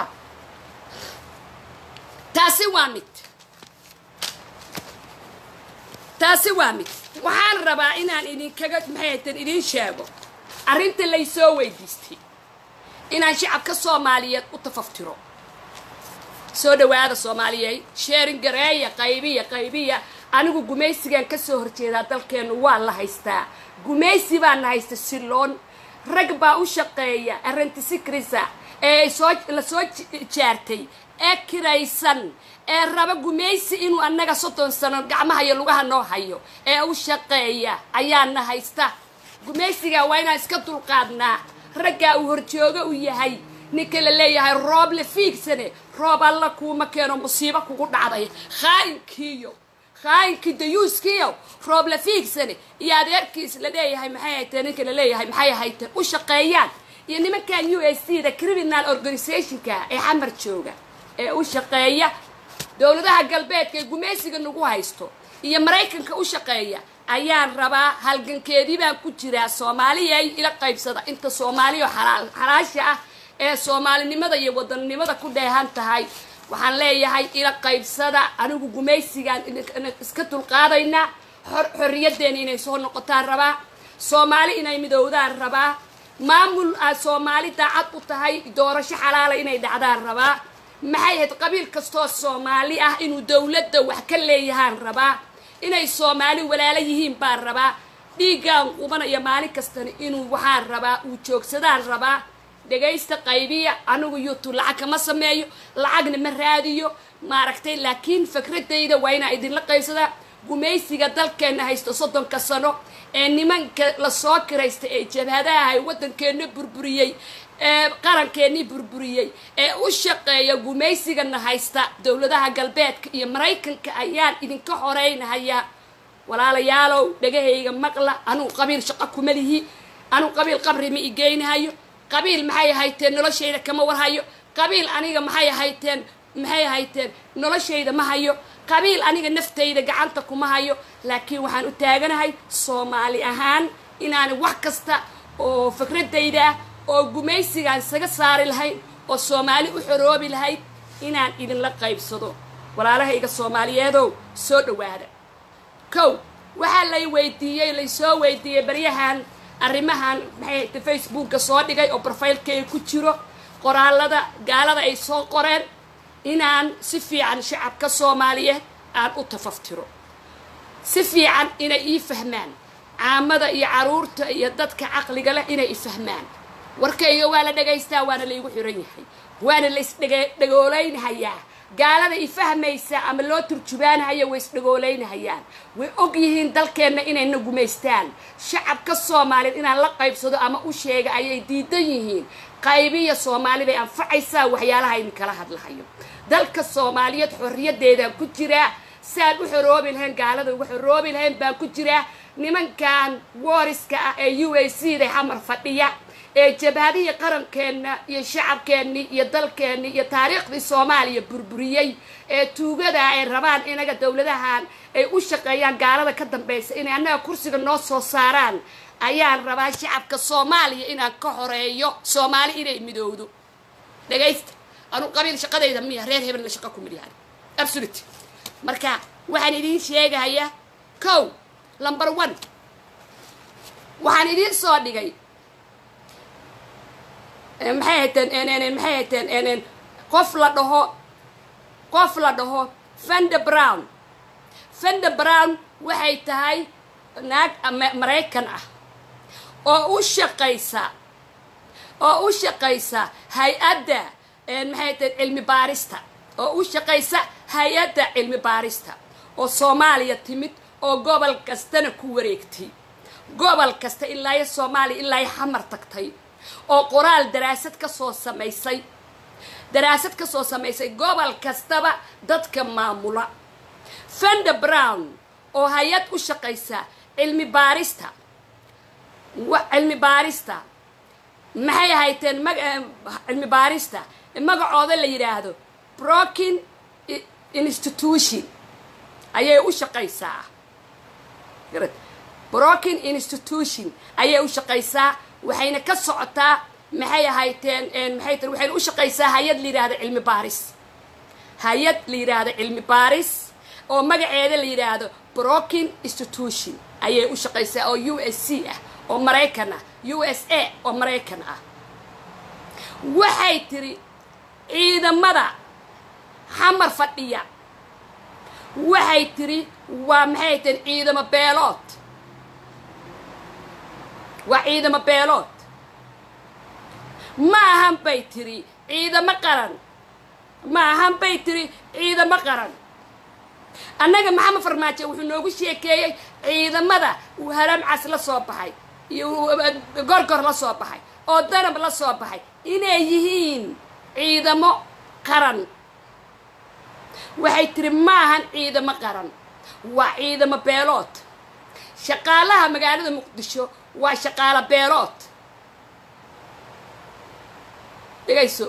taasi waa mid taasi waa mid waxaan rabaa inaan idinkaga maxay hayteen idiin sheego arrinta laysoo weydiistay inaan shacabka soomaaliyeed u tafaftiro soo dhawaada soomaaliyeed sheerin gareeya qaybiya qaybiya anigu gumaysigan ka soo horjeedaa dalkeennu waa la haystaa gumaysi baana haysta silloon rag baa u shaqeeya arentisikrisa ee soo la soo jaartay ee kiraysan ee raba gumaysi inuu annaga soddon sano gacmaha iyo lugaha noo hayo ee u shaqeeya ayaana haysta gumaysiga waa inaan iska dulqaadnaa raggaa uu horjoogo u yahay ninka la leeyahay roob la fiigsane roob alla kuuma keeno musiibo kugu dhacday khaa'inkiiyo khaa'inkii dayuuskiiyo roob la fiigsane iyo adeerkiis la leeyahay maxay hayteen ninka la leeyahay maxay hayteen u shaqeeyaan iyo nimankan u s c da criminal organizationka ee xamar jooga ee u shaqeeya dowladaha galbeedka ee gumaysiga nagu haysto iyo maraykanka u shaqeeya ayaan rabaa halgankeedii baan ku jiraa soomaaliyay ila qaybsada inta soomaaliya xalaasha ah ee soomaalinimada iyo wadannimada ku dheehan tahay waxaan leeyahay ila qaybsada anigu gumaysigaan iska dulqaadaynaa xorriyadeena inay soo noqotaan rabaa soomaali inay midowdaan rabaa maamul aad soomaali daacad u tahay doorasho xalaala inay dhacdaan rabaa maxay ahayd qabiil kastoo soomaali ah inuu dowladda wax ka leeyahaan rabaa inay soomaali walaalo yihiin baan rabaa dhiiggaan qubanaya maalin kastana inuu waxaan rabaa uu joogsadaan rabaa dhagaysta qaybiya anigu youtube lacag kama sameeyo lacagna ma raadiyo maaragtay laakiin fikradayda waa inaa idinla qaybsadaa gumaysiga dalkeenna haysto soddonka sano ee nimanka lasoo kiraysta ee jabhadaha ay waddankeenna burburiyey ee qarankeenii burburiyey ee u shaqeeya gumaysigana haysta dowladaha galbeedka iyo maraykanka ayaan idinka horeynahayaa walaalayaalow dhagahayga maqla anugu qabiil shaqo kuma lihi anugu qabiil qabri ma igeynahayo qabiil maxay hayteen noloshayda kama warhayo qabiil aniga maxay hayteen maxay hayteen noloshayda ma hayo qabiil aniga naftayda gacanta kuma hayo laakiin waxaan u taaganahay soomaali ahaan inaan wax kasta oo fikradayda ah oo gumaysigaan isaga saari lahayd oo soomaali u xoroobi lahayd inaan idinla qaybsado walaalahayga soomaaliyeedow soo dhawaada kow waxaa lay weydiiyey laysoo weydiiyey baryahan arrimahan maxay hayte facebooka soo dhigay oo brofaylkeyga ku jiro qoraalada gaalada ay soo qoreen inaan si fiican shacabka soomaaliyeed aan u tafaftiro si fiican inay ii fahmaan caamada iyo caruurta iyo dadka caqliga leh inay ifahmaan warkayga waa la dhagaystaa waana laygu xiran yahay waana la isdhagoolaynahayaa gaalada ifahmaysa ama loo turjubaanahaya way isdhagoolaynahayaa way og yihiin dalkeenna inayna gumaystaan shacabka soomaaliyeed inaan la qaybsado ama u sheega ayay diidan yihiin qaybiya soomaali bay anfacaysaa waxyaalaha idinkala hadlahayo dalka soomaaliyeed xorriyadeedaan ku jiraa saan u xoroobi lahayn gaalada uga xoroobi lahayn baan ku jiraa nimankan wooriska ah ee u a c da xamar fadhiya ee jabhadihii qarankeenna iyo shacabkeennii iyo dalkeennii iyo taariikhdii soomaaliya burburiyey ee tuugada ay rabaan inaga dowladahan ay u shaqeeyaan gaalada ka dambaysa inay annaga kursiga noo soo saaraan ayaan rabaa shacabka soomaaliya inaan ka horeeyo soomaali inay midowdo dhagaysta anu qabiil shaqadayda miya reer hebelna shaqa ku midyahan absolute marka waxaan idiin sheegahayaa kow number one waxaan idiin soo dhigay maxay hateen maxay hateen qof la dhaho qof la dhaho fender brown fender brown waxay tahay naag maraykan ah oo u shaqaysa oo u shaqaysa hay-adda maxay hateen cilmi baarista oo u shaqaysa hay-adda cilmi baarista oo soomaaliya timid oo gobol kastana ku wareegtay gobol kasta ilaayo soomaaliya ilaayo xamar tagtay oo qoraal daraasad ka soo samaysay daraasad ka soo samaysay gobol kastaba dadka maamula fender brown oo hay-ad u shaqaysa cilmi baarista cilmi baarista maxay ahayteen cilmi baarista magacooda la yidhaahdo brokin institution ayay u shaqaysaa brokin institution ayay u shaqaysaa waxayna ka socotaa maxay ahayteen maxay tir waxayna u shaqaysaa hay-ad la yidhaahdo cilmi baaris hay-ad la yidhaahdo cilmi baaris oo magaceeda la yidhaahdo brokin institution ayay u shaqaysaa oo u s c ah oo maraykan ah u s a oo maraykan ah waxay tiri ciidamada xamar fadhiya waxay tiri waa maxay tir ciidamo beelood waa ciidamo beelood ma ahan bay tiri ciidamo qaran ma ahan bay tiri ciidamo qaran annaga maxamed farmaajo wuxuu noogu sheekeeyey ciidamada uu haramcas la soo baxay iyo gorgor la soo baxay oo danab la soo baxay inay yihiin ciidamo qaran waxay tiri ma ahan ciidamo qaran waa ciidamo beelood shaqaalaha magaalada muqdisho waa shaqaalo beelood dhigayso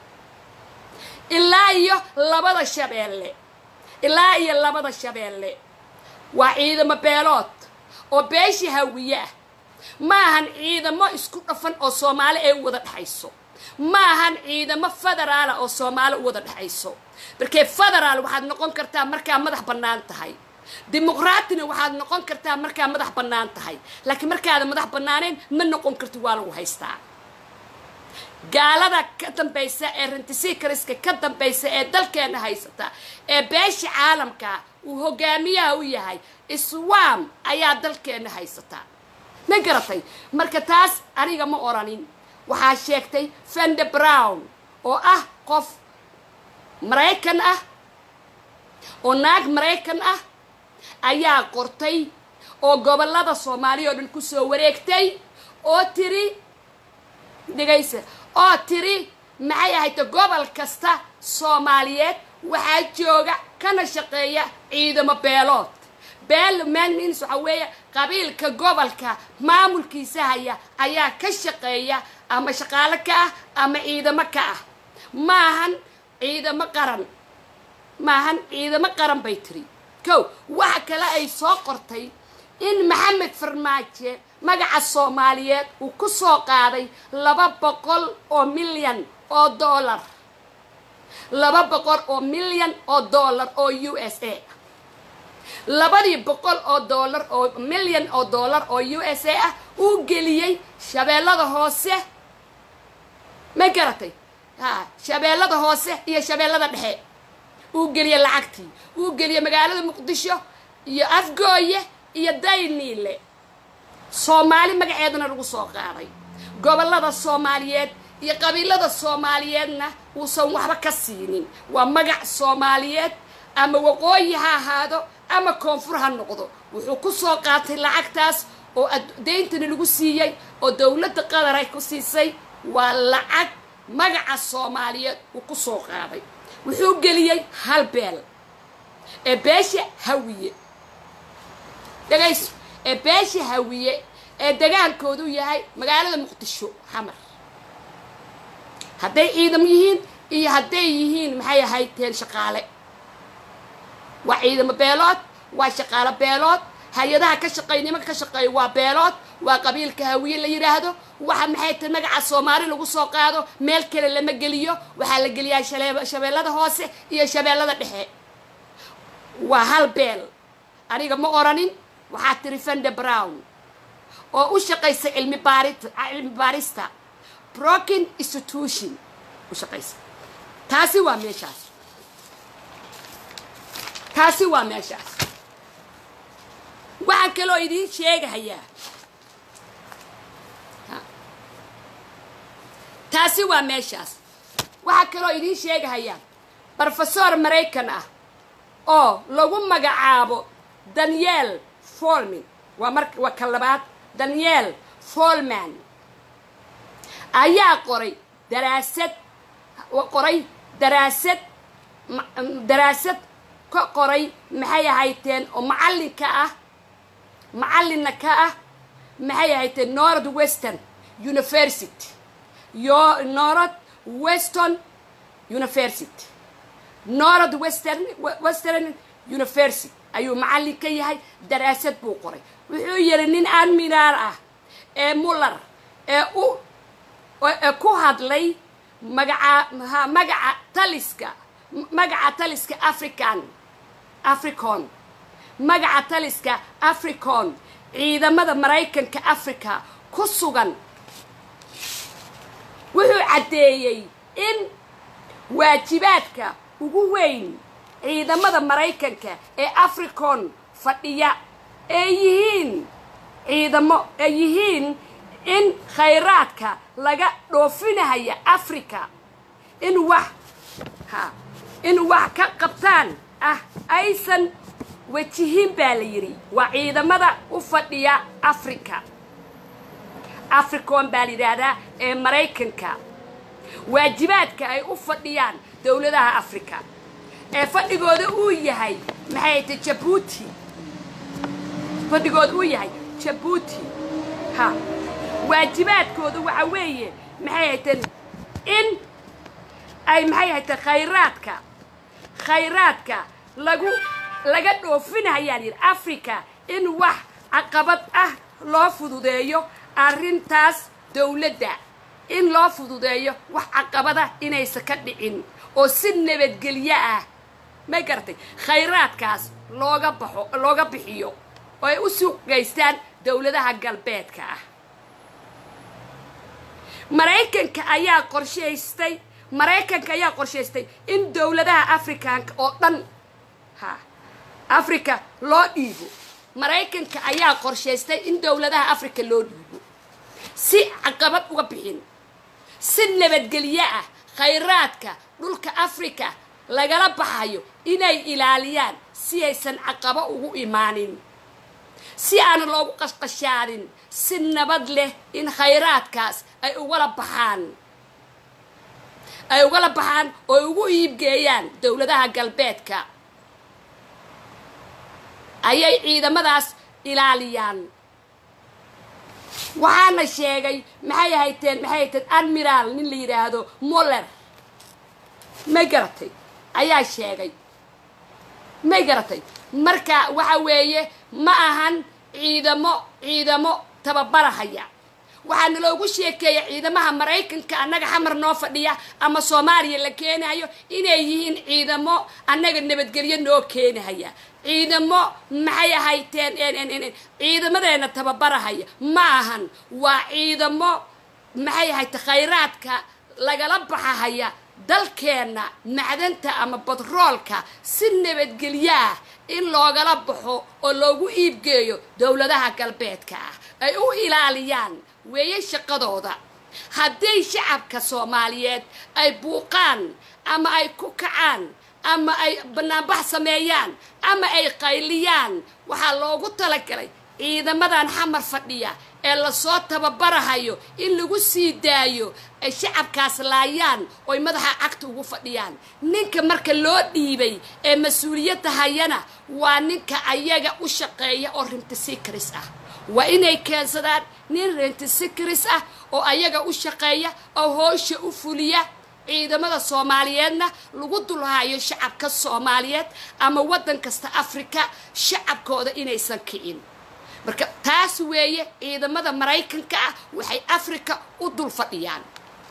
ilaa iyo labada shabeelle ilaa iyo labada shabeelle waa ciidamo beelood oo beesha hawiye ah ma ahan ciidamo isku dhafan oo soomaali ay u wada dhexayso ma ahan ciidamo federaala oo soomaali u wada dhexayso markee federaal waxaad noqon kartaa markaa madax bannaan tahay dimuqraatina waxaad noqon kartaa markaa madax bannaan tahay laakiin markaada madax bannaaneen ma noqon karti waa lagu haystaa gaalada ka dambaysa ee rentisicariska ka dambaysa ee dalkeena haysata ee beesha caalamka uu hogaamiyaha u yahay iswam ayaa dalkeena haysata ma garatay marka taas aniga ma oranin waxaa sheegtay fender brown oo ah qof maraykan ah oo naag maraykan ah ayaa qortay oo gobollada soomaaliya oo dhan kusoo wareegtay oo tiri dhigaysa oo tiri maxay ahayta gobol kasta soomaaliyeed waxaa jooga kana shaqeeya ciidamo beelood beel maalmins waxaa weeye qabiilka gobolka maamulkiisa haya ayaa ka shaqeeya ama shaqaalo ka ah ama ciidamo ka ah maahan ciidamo qaran maahan ciidamo qaran bay tiri kow waxa kale ay soo qortay in maxamed farmaajo magaca soomaaliyeed uu ku soo qaaday laba boqol oo milyan oo dollar laba boqol oo milyan oo dollar oo u s a labadii boqol oo dollar oo milyan oo dollar oo u s a ah uu geliyey shabeellada hoose ma garatay ha shabeellada hoose iyo shabeellada dhexe uu geliyey lacagtii uu geliyey magaalada muqdisho iyo afgooye iyo dayniile soomaali magaceedana lagu soo qaaday gobollada soomaaliyeed iyo qabiilada soomaaliyeedna uusan waxba ka siinin waa magac soomaaliyeed ama waqooyi ha ahaado ama koonfur ha noqdo wuxuu ku soo qaatay lacagtaas oo deyntana lagu siiyey oo dowladda qatar ay ku siisay waa lacag magaca soomaaliyeed uu ku soo qaaday wuxuu geliyey hal beel ee beesha hawiye dhegayso ee beesha hawiye ee dagaalkoodu yahay magaalada muqdisho xamar hadday ciidam yihiin iyo hadday yihiin maxay ahaydteen shaqaale waa ciidamo beelood waa shaqaalo beelood hay-adaha ka shaqeey nimanka ka shaqeeya waa beelood waa qabiilka hawiye la yidhaahdo waxa maxay tahay magaca soomaali lagu soo qaado meel kale lama geliyo waxaa la geliyaa shale- shabeellada hoose iyo shabeellada dhexe waa hal beel aniga ma oranin waxaa tiri fende brown oo u shaqaysa cilmi baarit cilmi baarista broken institution u shaqaysa taasi waa meeshaas taasi waa meeshaas waxaan kaloo idiin sheegahayaa Ha. taasi waa meeshaas waxaa kaloo idiin sheegahayaa brofesor maraykan ah oo lagu magacaabo daniel folman waa mar waa ka labaad daniel folman ayaa qoray daraasad qoray daraasad ma- daraasad ka qoray maxay ahayteen oo macallinka ah macallinna ka ah maxay ahayteen north western university yo north western university north western western university ayuu macallin ka yahay daraasad buu qoray wuxuu yidhi nin admiraal ah ee muller ee u ee ku hadlay magaca ha magaca taliska magaca taliska african africon magaca taliska africon ciidamada maraykanka africa ku sugan wuxuu caddeeyey in waajibaadka ugu weyn ciidamada maraykanka ee africon fadhiya ee yihiin ciidamo ee yihiin in khayraadka laga dhoofinahaya africa in wax ha in wax ka qabtaan ah aysan wajihin baa la yidhi waa ciidamada u fadhiya africa africon baa la yidhaahdaa ee maraykanka waajibaadka ay u fadhiyaan dowladaha africa ee fadhigooda uu yahay maxay ta jabuuti fadhigooda uu yahay jabuuti ha waajibaadkooda waxa weeye maxay hayteen in ay maxay hayteen khayraadka khayraadka lagu laga dhoofinayaan yidhi africa in wax caqabad ah loo fududeeyo arrintaas dowladda in loo fududeeyo wax caqabada inaysan ka dhicin oo si nabadgelyo ah ma garatay khayraadkaas looga baxo looga bixiyo oo ay u suuqgaystaan dowladaha galbeedka ah maraykanka ayaa qorshaystay maraykanka ayaa qorshaystay in dowladaha africanka oo dhan ha africa loo dhiibo maraykanka ayaa qorshaystay in dowladaha africa loo dhiibo si caqabad uga bixin si nabadgelyo ah khayraadka dhulka africa lagala baxayo inay ilaaliyaan si aysan caqabo ugu imaanin si aan loogu qashqashaanin si nabad leh in khayraadkaas ay ugala baxaan ay ugala baxaan oo ay ugu iibgeeyaan dowladaha galbeedka ayay ciidamadaas ilaaliyaan waxaana sheegay maxay hayteen maxay hayteen admiraal nin la yidhaahdo moller may garatay ayaa sheegay may garatay marka waxa weeye ma ahan ciidamo ciidamo tababarahaya waxaana loogu sheekeeya ciidamaha maraykanka annaga xamar noo fadhiya ama soomaaliya la keenayo inay yihiin ciidamo annaga nabadgelyo noo keenahaya ciidamo maxay ahayteen ciidamadeena tababarahaya ma ahan waa ciidamo maxay ahayte khayraadka lagala baxahaya dalkeenna macdanta ama batroolka si nabadgelyo ah in loogala baxo oo loogu iibgeeyo dowladaha galbeedka ah ay u ilaaliyaan weeye shaqadooda haddii shacabka soomaaliyeed ay buuqaan ama ay ku kacaan ama ay banaanbax sameeyaan ama ay qayliyaan waxaa loogu talagalay ciidamadan xamar fadhiya ee lasoo tababarahayo in lagu sii daayo ay shacabkaas laayaan oy madaxa cagta ugu fadhiyaan ninka marka loo dhiibay ee mas-uuliyadda hayana waa ninka ayaga u shaqeeya oo rintisikaris ah waa inay keensadaan nin rintisikaris ah oo ayaga u shaqeeya oo hoosha u fuliya ciidamada soomaaliyeedna lagu dulhayo shacabka soomaaliyeed ama waddan kasta afrika shacabkooda inaysan kicin marka taas weeye ciidamada maraykanka ah waxay afrika u dul fadhiyaan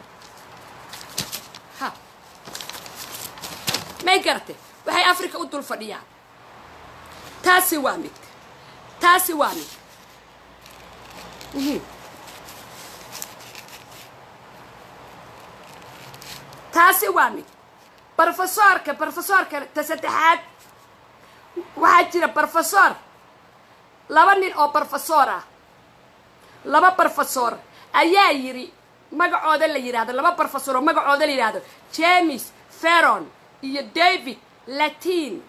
ha may garate waxay afrika u dul fadhiyaan taasi waa mid taasi waa mid taasi waa mid brofesoorka brofesoorka ta saddexaad waxaa jira brofesor laba nin oo brofesor ah laba brofesor ayaa yiri magacooda la yidhahdo laba brofesor oo magacooda la yidhahdo james feron iyo david latin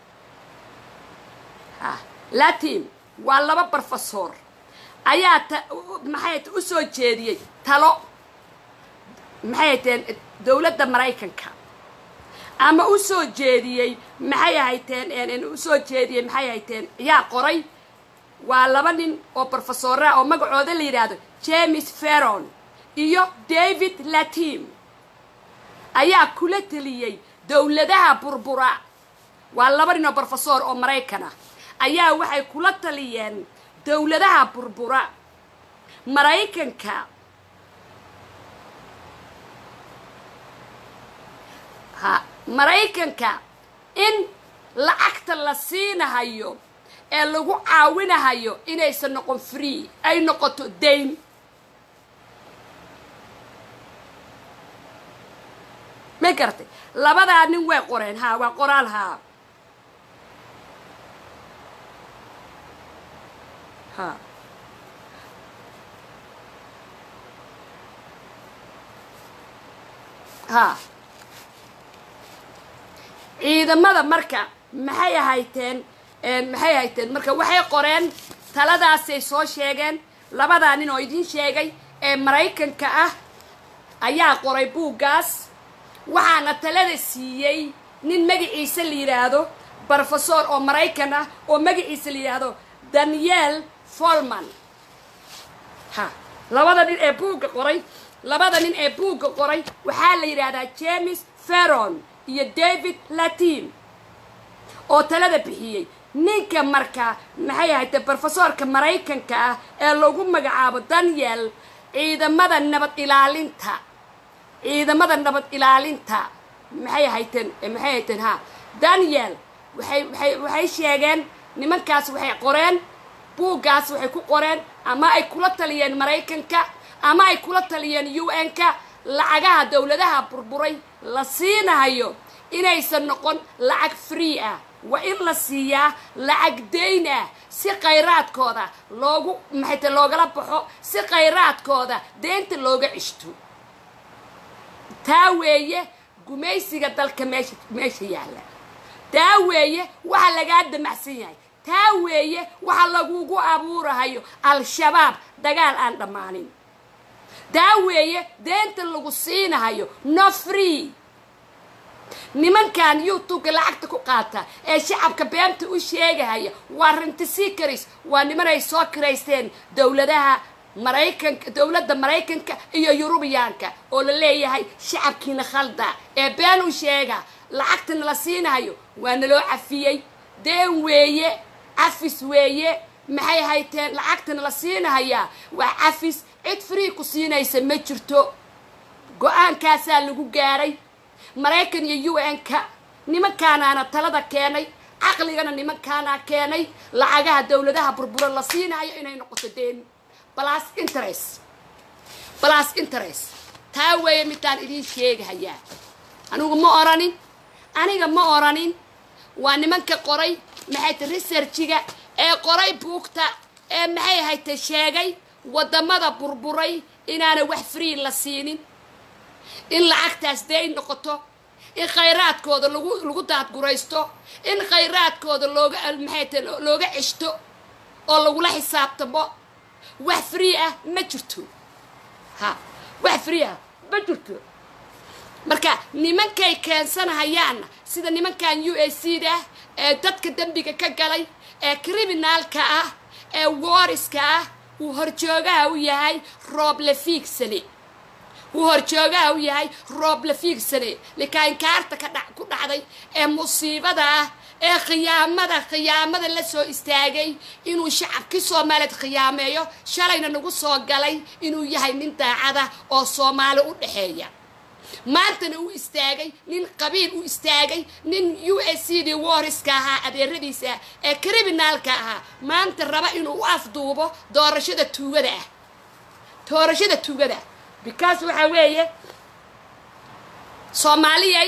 ha latin waa laba brofesor ayaa ta maxay ta usoo jeediyey talo maxay taheen dowladda maraykanka ama u soo jeediyey maxay ahayteen usoo jeediyey maxay ahayteen yaa qoray waa laba nin oo brofesoraa oo magacooda la yidhaahdo james feron iyo david latim ayaa kula teliyey dowladaha burbura waa laba nin oo brofesor oo maraykan ah ayaa waxay kula taliyeen dowladaha burbura maraykanka ha maraykanka in lacagta la siinahayo ee lagu caawinahayo inaysan noqon free ay noqoto dayn ma garatay labadaa nin way qoreen haa waa qoraal haa ha ha ciidamada marka maxay ahayteen maxay ahayteen marka waxay qoreen taladaasay soo sheegeen labadaa nin oo idiin sheegay ee maraykanka ah ayaa qoray buuggaas waxaana talada siiyey nin magaciisa la yidhaahdo brofesor oo maraykan ah oo magaciisa la yidhaahdo daniel folman ha labada nin ee buugga qoray labada nin ee buugga qoray waxaa la yidhaahdaa james feron iyo david latin oo talada bixiyey ninka marka maxay ahayte brofesorka maraykanka ah ee lagu magacaabo daniel ciidamada nabad ilaalinta ciidamada nabad ilaalinta maxay ahayteen maxay ahayteen ha daniel waxay waxay waxay sheegeen nimankaas waxay qoreen buuggaas waxay ku qoreen ama ay kula taliyeen maraykanka ama ay kula taliyeen u n-ka lacagaha dowladaha burburay la siinahayo inaysan noqon lacag free ah waa in la siiyaa lacag dayn ah si khayraadkooda loogu maxayte loogala baxo si khayraadkooda deynta looga cishto taa weeye gumaysiga dalka meesha meesha yaalla taa weeye waxa lagaa damacsan yahay taa weeye waxa lagugu abuurahayo al-shabaab dagaal aan dhammaanin taa weeye deenta lagu siinahayo no free nimankan youtubeka lacagta ku qaata ee shacabka beenta u sheegahaya waa rintisikaris waa niman ay soo kiraysteen dowladaha maraykanka dowladda maraykanka iyo yurubiyaanka oo la leeyahay shacabkiina khalda ee been u sheega lacagtana la siinahayo waa naloo cafiyey deen weeye cafis weeye maxay hayteen lacagtana la siinahayaa waa cafis cid free ku siinaysa ma jirto go-aankaasaa lagu gaaray maraykan iyo u n-ka nimankaanaana talada keenay caqligana nimankaanaa keenay lacagaha dowladaha burbura la siinayo inay noqoto deen balas interest balas interest taa weeye midaan idiin sheegahayaa anigu ma oranin aniga ma oranin waa nimanka qoray maxay ta researchiga ee qoray buugta ee maxay hayta sheegay wadamada burburay inaana wax free la siinin in lacagtaas day noqoto in khayraadkooda lagu lagu daadguraysto in khayraadkooda looga maxay ta looga ceshto oo lagula xisaabtamo wax free ah ma jirto ha wax free ah ma jirto marka nimankay keensanahayaanna sida nimankan u a c da ee dadka dembiga ka galay ee criminaalka ah ee wariska ah uu horjoogaha u yahay rooble fiigsane uu horjoogaha u yahay rooble fiigsane likaankaarta ka dha ku dhacday ee musiibada ah ee khiyaamada khiyaamada la soo istaagay inuu shacabkii soomaaliyeed khiyaameeyo shalayna nagu soo galay inuu yahay nin daacada oo soomaali u dhexeeya maantana uu istaagay nin qabiil u istaagay nin u s c d wariska ahaa adeeradiisa ee criminaalka ahaa maanta raba inuu u afduubo doorashada tuugada ah doorashada tuugada because waxaa weeye soomaaliyay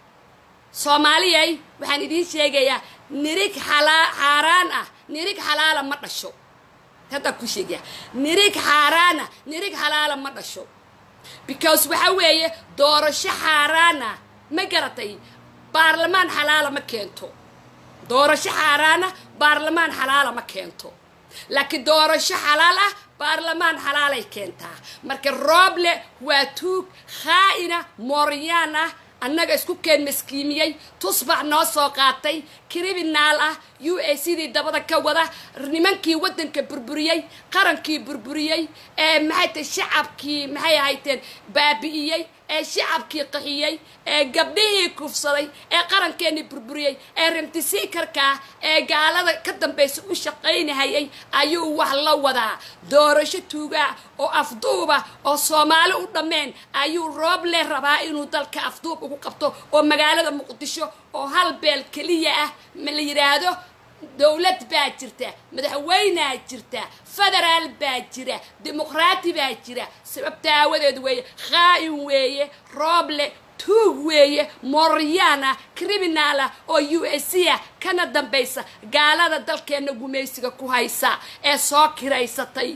soomaaliyay waxaan idiin sheegayaa nirig xalaa xaaraan ah nirig xalaala ma dhasho haddaan ku sheegaya nirig xaaraan ah nirig xalaala ma dhasho because waxa weeye doorasho xaaraana ma garatay baarlamaan xalaala ma keento doorasho xaaraana baarlamaan xalaala ma keento laakiin doorasho xalaal ah baarlamaan xalaalay keentaa marka rooble waa tuug khaa'ina mooryaan ah annaga isku keen maskiimiyey tusbax noo soo qaatay criminaal ah u a sidii dabada ka wada nimankii waddanka burburiyey qarankii burburiyey ee maxay tahay shacabkii maxay ahayteen baabi'iyey ee shacabkii qaxiyey ee gabdhihii kufsaday ee qarankeenii burburiyey ee remtisiikarkaa ee gaalada ka dambaysa u shaqaynahayay ayuu wax la wadaa doorasho tuugaa oo afduuba oo soomaali u dhammeen ayuu rooble rabaa inuu dalka afduub ugu qabto oo magaalada muqdisho oo hal beel keliya ah ma la yidhaahdo dowlad baa jirta madaxweynaa jirta federaal baa jira dimuqraati baa jira sababta aawadeed weeye khaa'in weeye rooble tuug weeye mooryaana criminaala oo u s c ah kana dambaysa gaalada dalkeenna gumaysiga ku haysa ee soo kiraysatay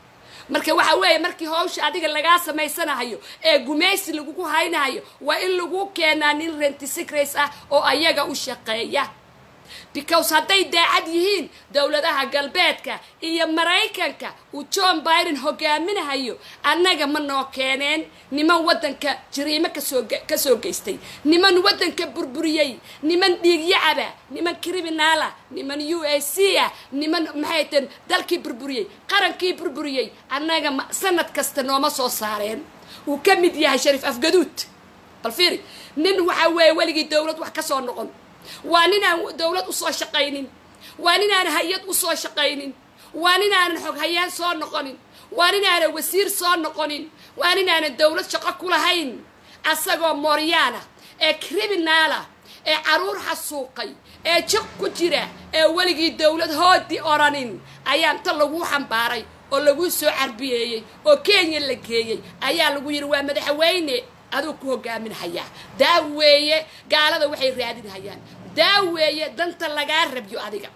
marka waxa weeye markii hawsha adiga lagaa samaysanahayo ee gumaysi lagugu haynahayo waa in lagu keenaa nin rentisicrace ah oo ayaga u shaqeeya because hadday daacad yihiin dowladaha galbeedka iyo maraykanka uu john biden hogaaminahayo annaga ma noo keeneen niman waddanka jariimo kasoo kasoo geystay niman waddanka burburiyey niman dhiigyacaba niman criminaala niman u a c ah niman maxay teen dalkii burburiyey qarankii burburiyey annaga ma sanad kasta nooma soo saareen uu ka mid yahay shariif afgaduud bal fiiri nin waxaa weeye weligii dowlad wax ka soo noqon waa ninaan dowlad usoo shaqaynin waa ninaan hay-ad usoo shaqaynin waa ninaanan xoghayaan soo noqonin waa ninaanan wasiir soo noqonin waa ninaanan dowlad shaqo ku lahayn asagoo mooryaana ee criminaala ee caruur xasuuqay ee jiq ku jira ee weligii dowlad hoodii oranin ayaa inta laguu xambaaray oo laguu soo carbiyeeyey oo kenya la geeyey ayaa lagu yidhi waa madaxweyne aduu ku hogaaminhayaa daa weeye gaalada waxay raadinhayaan daa weeye danta lagaa rabyo adiga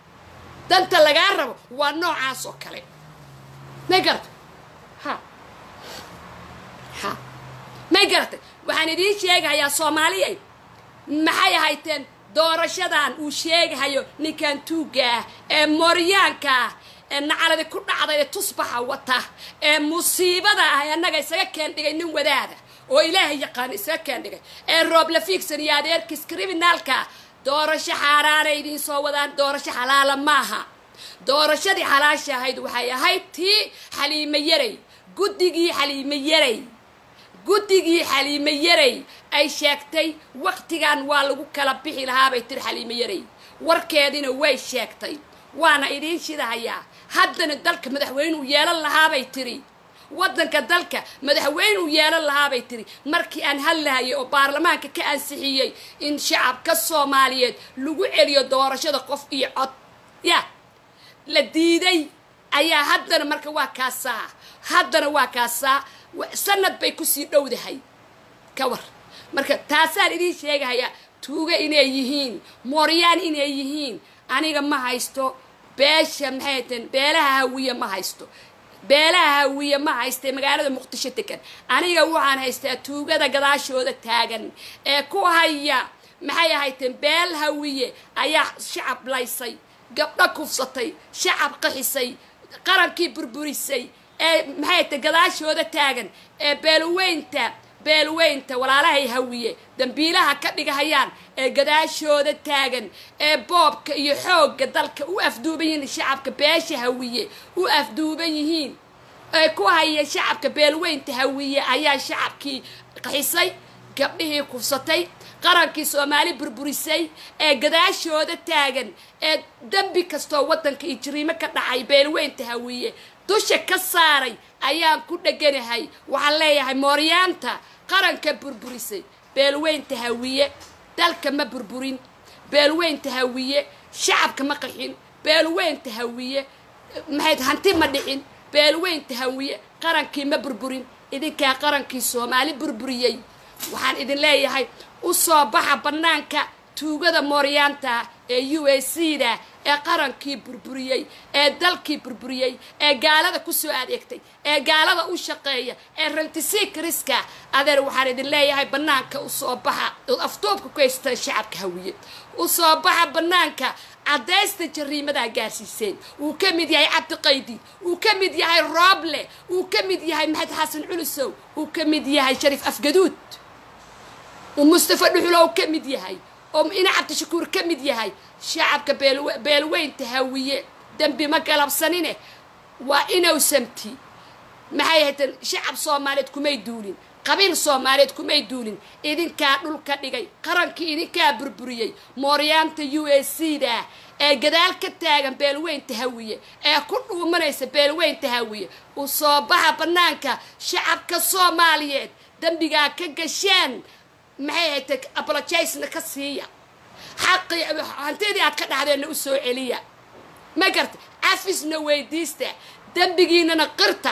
danta lagaa rabo waa noocaas oo kale may garatay ha ha may garatay waxaan idiin sheegahayaa soomaaliya maxay ahayteen doorashadan uu sheegahayo ninkan tuugga ah ee mooryaanka ah ee nacaladi ku dhacday ee tusbaxa wata ee musiibada ah ee annaga isaga keen dhigay nin wadaada oo ilaahay yaqaana isaga keen dhigay ee rooble fiigsan iyo adeerkiis criminaalka doorasho xaaraanay idiin soo wadaan doorasho xalaala maaha doorashadii xalaasha ahayd waxay ahayd tii xaliime yaray guddigii xaliime yaray guddigii xaliime yaray ay sheegtay waktigan waa lagu kala bixi lahaabay tiri xaliime yaray warkeediina way sheegtay waana idiin shidahayaa haddana dalka madaxweyneu yeelan lahaabay tiri waddanka dalka madaxweyneu yeelan lahaabay tiri markii aan hadlahayay oo baarlamaanka ka ansixiyey in shacabka soomaaliyeed lagu celiyo doorashada qof iyo cod ya la diiday ayaa haddana marka waa kaasaa haddana waa kaasaa sanad bay kusii dhowdahay ka war marka taasaan idiin sheegahaya tuuga inay yihiin mooryaan inay yihiin aniga ma haysto beesha maxay tan beelaha hawiye ma haysto beelaha hawiye ma haystee magaalada muqdisho degan aniga waxaan haystaa tuugada gadaashooda taagan ee ku haya maxay ahayteen beel hawiye ayaa shacab laysay gabdho kufsatay shacab qaxisay qarankii burburisay ee maxay tahay gadaashooda taagan ee beelweynta beelweynta walaalahay hawiye dambiilaha ka dhigahayaan ee gadaashooda taagan ee boobka iyo xoogga dalka u afduuban yihiin shacabka beesha hawiye u afduuban yihiin ee ku haya shacabka beelweynta hawiye ayaa shacabkii qaxisay gabdhihii kufsatay qarankii soomaali burburisay ee gadaashooda taagan ee dembi kastoo waddanka iyo jiriimo ka dhacay beelweynta hawiye dusha ka saaray ayaan ku dheganahay waxaan leeyahay mooryaanta qaranka burburisay beelweynta hawiye dalka ma burburin beelweynta hawiye shacabka ma qaxin beelweynta hawiye maxayd hanti ma dhicin beelweynta hawiye qarankii ma burburin idinkaa qarankii soomaali burburiyey waxaan idin leeyahay u soo baxa bannaanka tuugada mooryaanta ee u a c da ee qarankii burburiyey ee dalkii burburiyey ee gaalada kusoo adeegtay ee gaalada u shaqeeya ee rantisiikriska adeer waxaan idin leeyahay bannaanka usoo baxa ood afduubka ku haystaan shacabka hawiye usoo baxa bannaanka caddaysta jariimadaa gaarsiiseen wuu ka mid yahay cabdiqaydi wuu ka mid yahay rooble wuu ka mid yahay maxamed xasan culusow wuu ka mid yahay shariif afgaduud uu mustafa dhuxulow ka mid yahay oo ina cabdishakuur ka mid yahay shacabka beel- beelweynta hawiye dembi ma galabsanine waa inuu samti maxay haydeen shacab soomaaliyeed kumay duulin qabiil soomaaliyeed kumay duulin idinkaa dhulka dhigay qarankii idinkaa burburiyey mooryaanta u a c da ee gadaal ka taagan beelweynta hawiye ee ku dhuumanaysa beelweynta hawiye u soo baxa bannaanka shacabka soomaaliyeed dembigaa ka gasheen maxay haytay apologisna ka siiya xaqii hantidii aad ka dhahdeenna u soo celiya ma garta cafisna weydiista dembigiinana qirta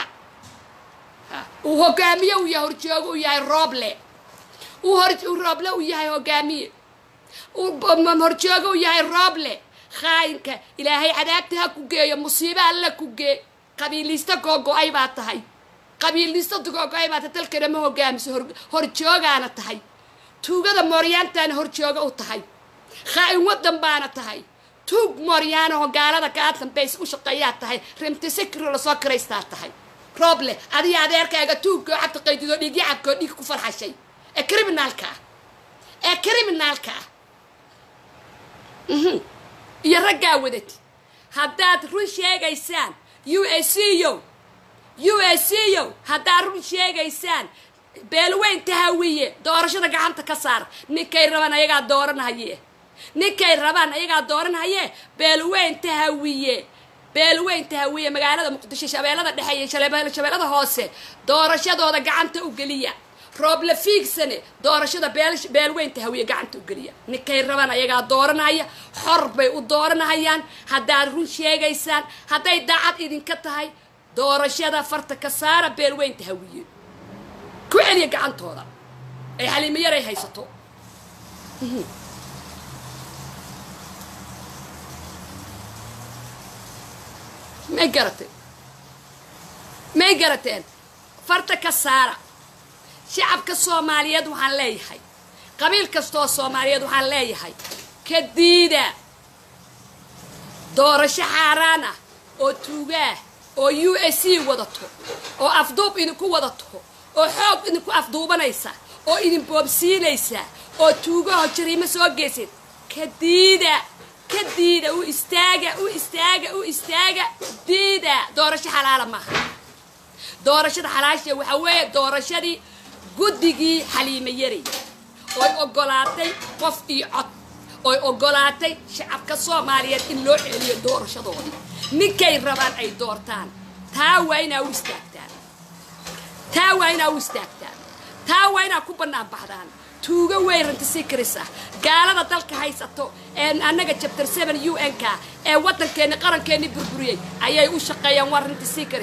uu hogaamiye u yahay horjoogo u yahay rooble uu hor uu rooble u yahay hogaamiye uu b- horjoogo u yahay rooble khaayinka ilaahay cadaabta ha ku geeyo musiibo alla ku gee qabiiliista googo-ay baa tahay qabiiliista googo-ay baa tahay dalkana ma hogaamiso hor- horjoogaana tahay tuugada mooryaantaana horjooga u tahay khaa-in waddan baana tahay tuug mooryaanaho gaalada kaa dambaysa u shaqeeyaa tahay rimtisikro lasoo kiraystaa tahay rooble adiga adeerkaaga tuugkoo cabdi qaydidoo dhiig yacabkoo dhiig ku farxashay ee criminaalka ah ee criminaalka ah Mhm. iyo raggaa wadati haddaad run sheegaysaan u a c yo u a c yo haddaad run sheegaysaan beelweynta hawiye doorashada gacanta ka saar ninkay rabaan ayagaa dooranhaye ninkay rabaan ayagaa dooranhaye beelweynta hawiye beelweynta hawiye magaalada muqdisho shabeellada dhexe iyo shale- shabeellada hoose doorashadooda gacanta u geliya rooble fiigsane doorashada beel- beelweynta hawiye gacanta u geliya ninkay rabaan ayagaa dooranaya xor bay u dooranahayaan haddaad run sheegaysaan hadday daacad idinka tahay doorashada farta ka saara beelweynta hawiye ku celiya gacantooda ay xaliimo yaray haysato may garatay may garateen farta ka saara shacabka soomaaliyeed waxaan leeyahay qabiil kastooo soomaaliyeed waxaan leeyahay ka diida doorasho xaaraan ah oo tuugaah oo u s c wadato oo afduub idinku wadato oo xoog idinku afduubanaysa oo idin boobsiinaysa oo tuugaho jariimo soo geysid ka diida ka diida u istaaga u istaaga u istaaga diida doorasho xalaala maaha doorashada xalaasha waxaa weeye doorashadii guddigii xaliimo yaray oy ogolaatay qof iyo cod oy ogolaatay shacabka soomaaliyeed in loo celiyo doorashadooda ninkay rabaan ay doortaan taa waa inaa u istaagtaan taa waa inaa u istaagtaan taa waa inaa ku bannaan baxdaan tuugo weyranta sikris ah gaalada dalka haysato ee annaga chapter seven u n ka ee waddankeenni qarankeenni burburiyey ayay u shaqeeyaan waa rinta sikris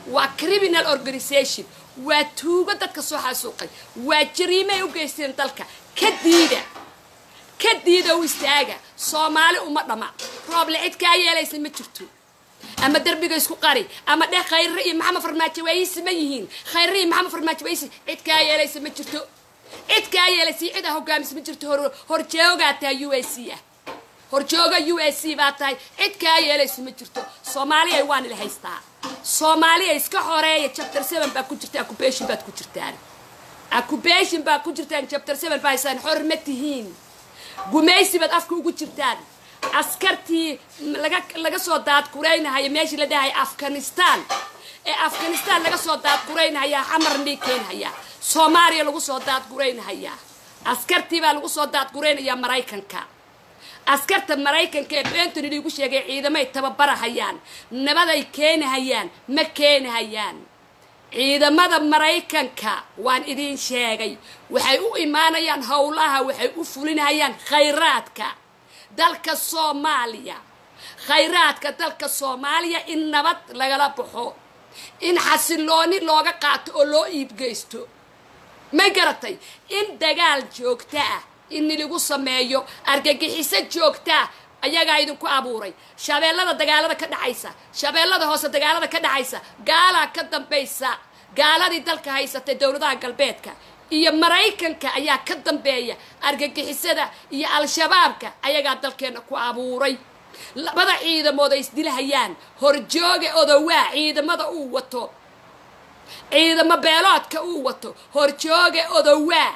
waa criminal organization waa tuugo dadka soo xasuuqay waa jariimay u geysteen dalka ka diida ka diida u istaaga soomaali uma dhama rooble cid kaa yeelaysa ma jirto ama derbiga isku qari ama dheh khayre iyo maxamed farmaajo waayisi ma yihiin khayre iyo maxamed farmaajo waayisi cid kaa yeelaysa ma jirto cid kaa yeelaysa iyo cid aa hogaamis ma jirto hor horjoogaa tahay u a c ah horjooga u a c baa tahay cid kaa yeelaysa ma jirto soomaaliya waan ila haystaa soomaaliya iska xoreeya chapter seven baa ku jirta accubation baad ku jirtaan accubation baa ku jirtaan chapter seven baa haysaan xor ma tihiin gumaysi baad afka ugu jirtaan askartii laga laga soo daadguraynahaya meeshii la dhahay afghanistan ee afghanistan laga soo daadguraynahaya xamar nii keenhaya soomaaliya lagu soo daadguraynahaya askartii baa lagu soo daadguraynaya maraykanka askarta maraykanka ee bentony liigu sheegay ciidamay tababarahayaan nabaday keenahayaan ma keenahayaan ciidamada maraykanka waan idiin sheegay waxay u imaanayaan howlaha waxay u fulinayaan khayraadka dalka soomaaliya khayraadka dalka soomaaliya in nabad lagala baxo in xasilooni looga qaato oo loo iibgeysto ma garatay in dagaal joogto ah in lagu sameeyo argagixiso joogtaa ayagaa idinku abuuray shabeellada dagaalada ka dhacaysa shabeellada hoose dagaalada ka dhacaysa gaalaa ka dambaysa gaaladii dalka haysatay dowladaha galbeedka iyo maraykanka ayaa ka dambeeya argagixisada iyo al-shabaabka ayagaa dalkeenna ku abuuray labada ciidamood ay isdilahayaan horjooga odowaa ciidamada uu wato ciidamo beeloodka uu wato horjooga odowaa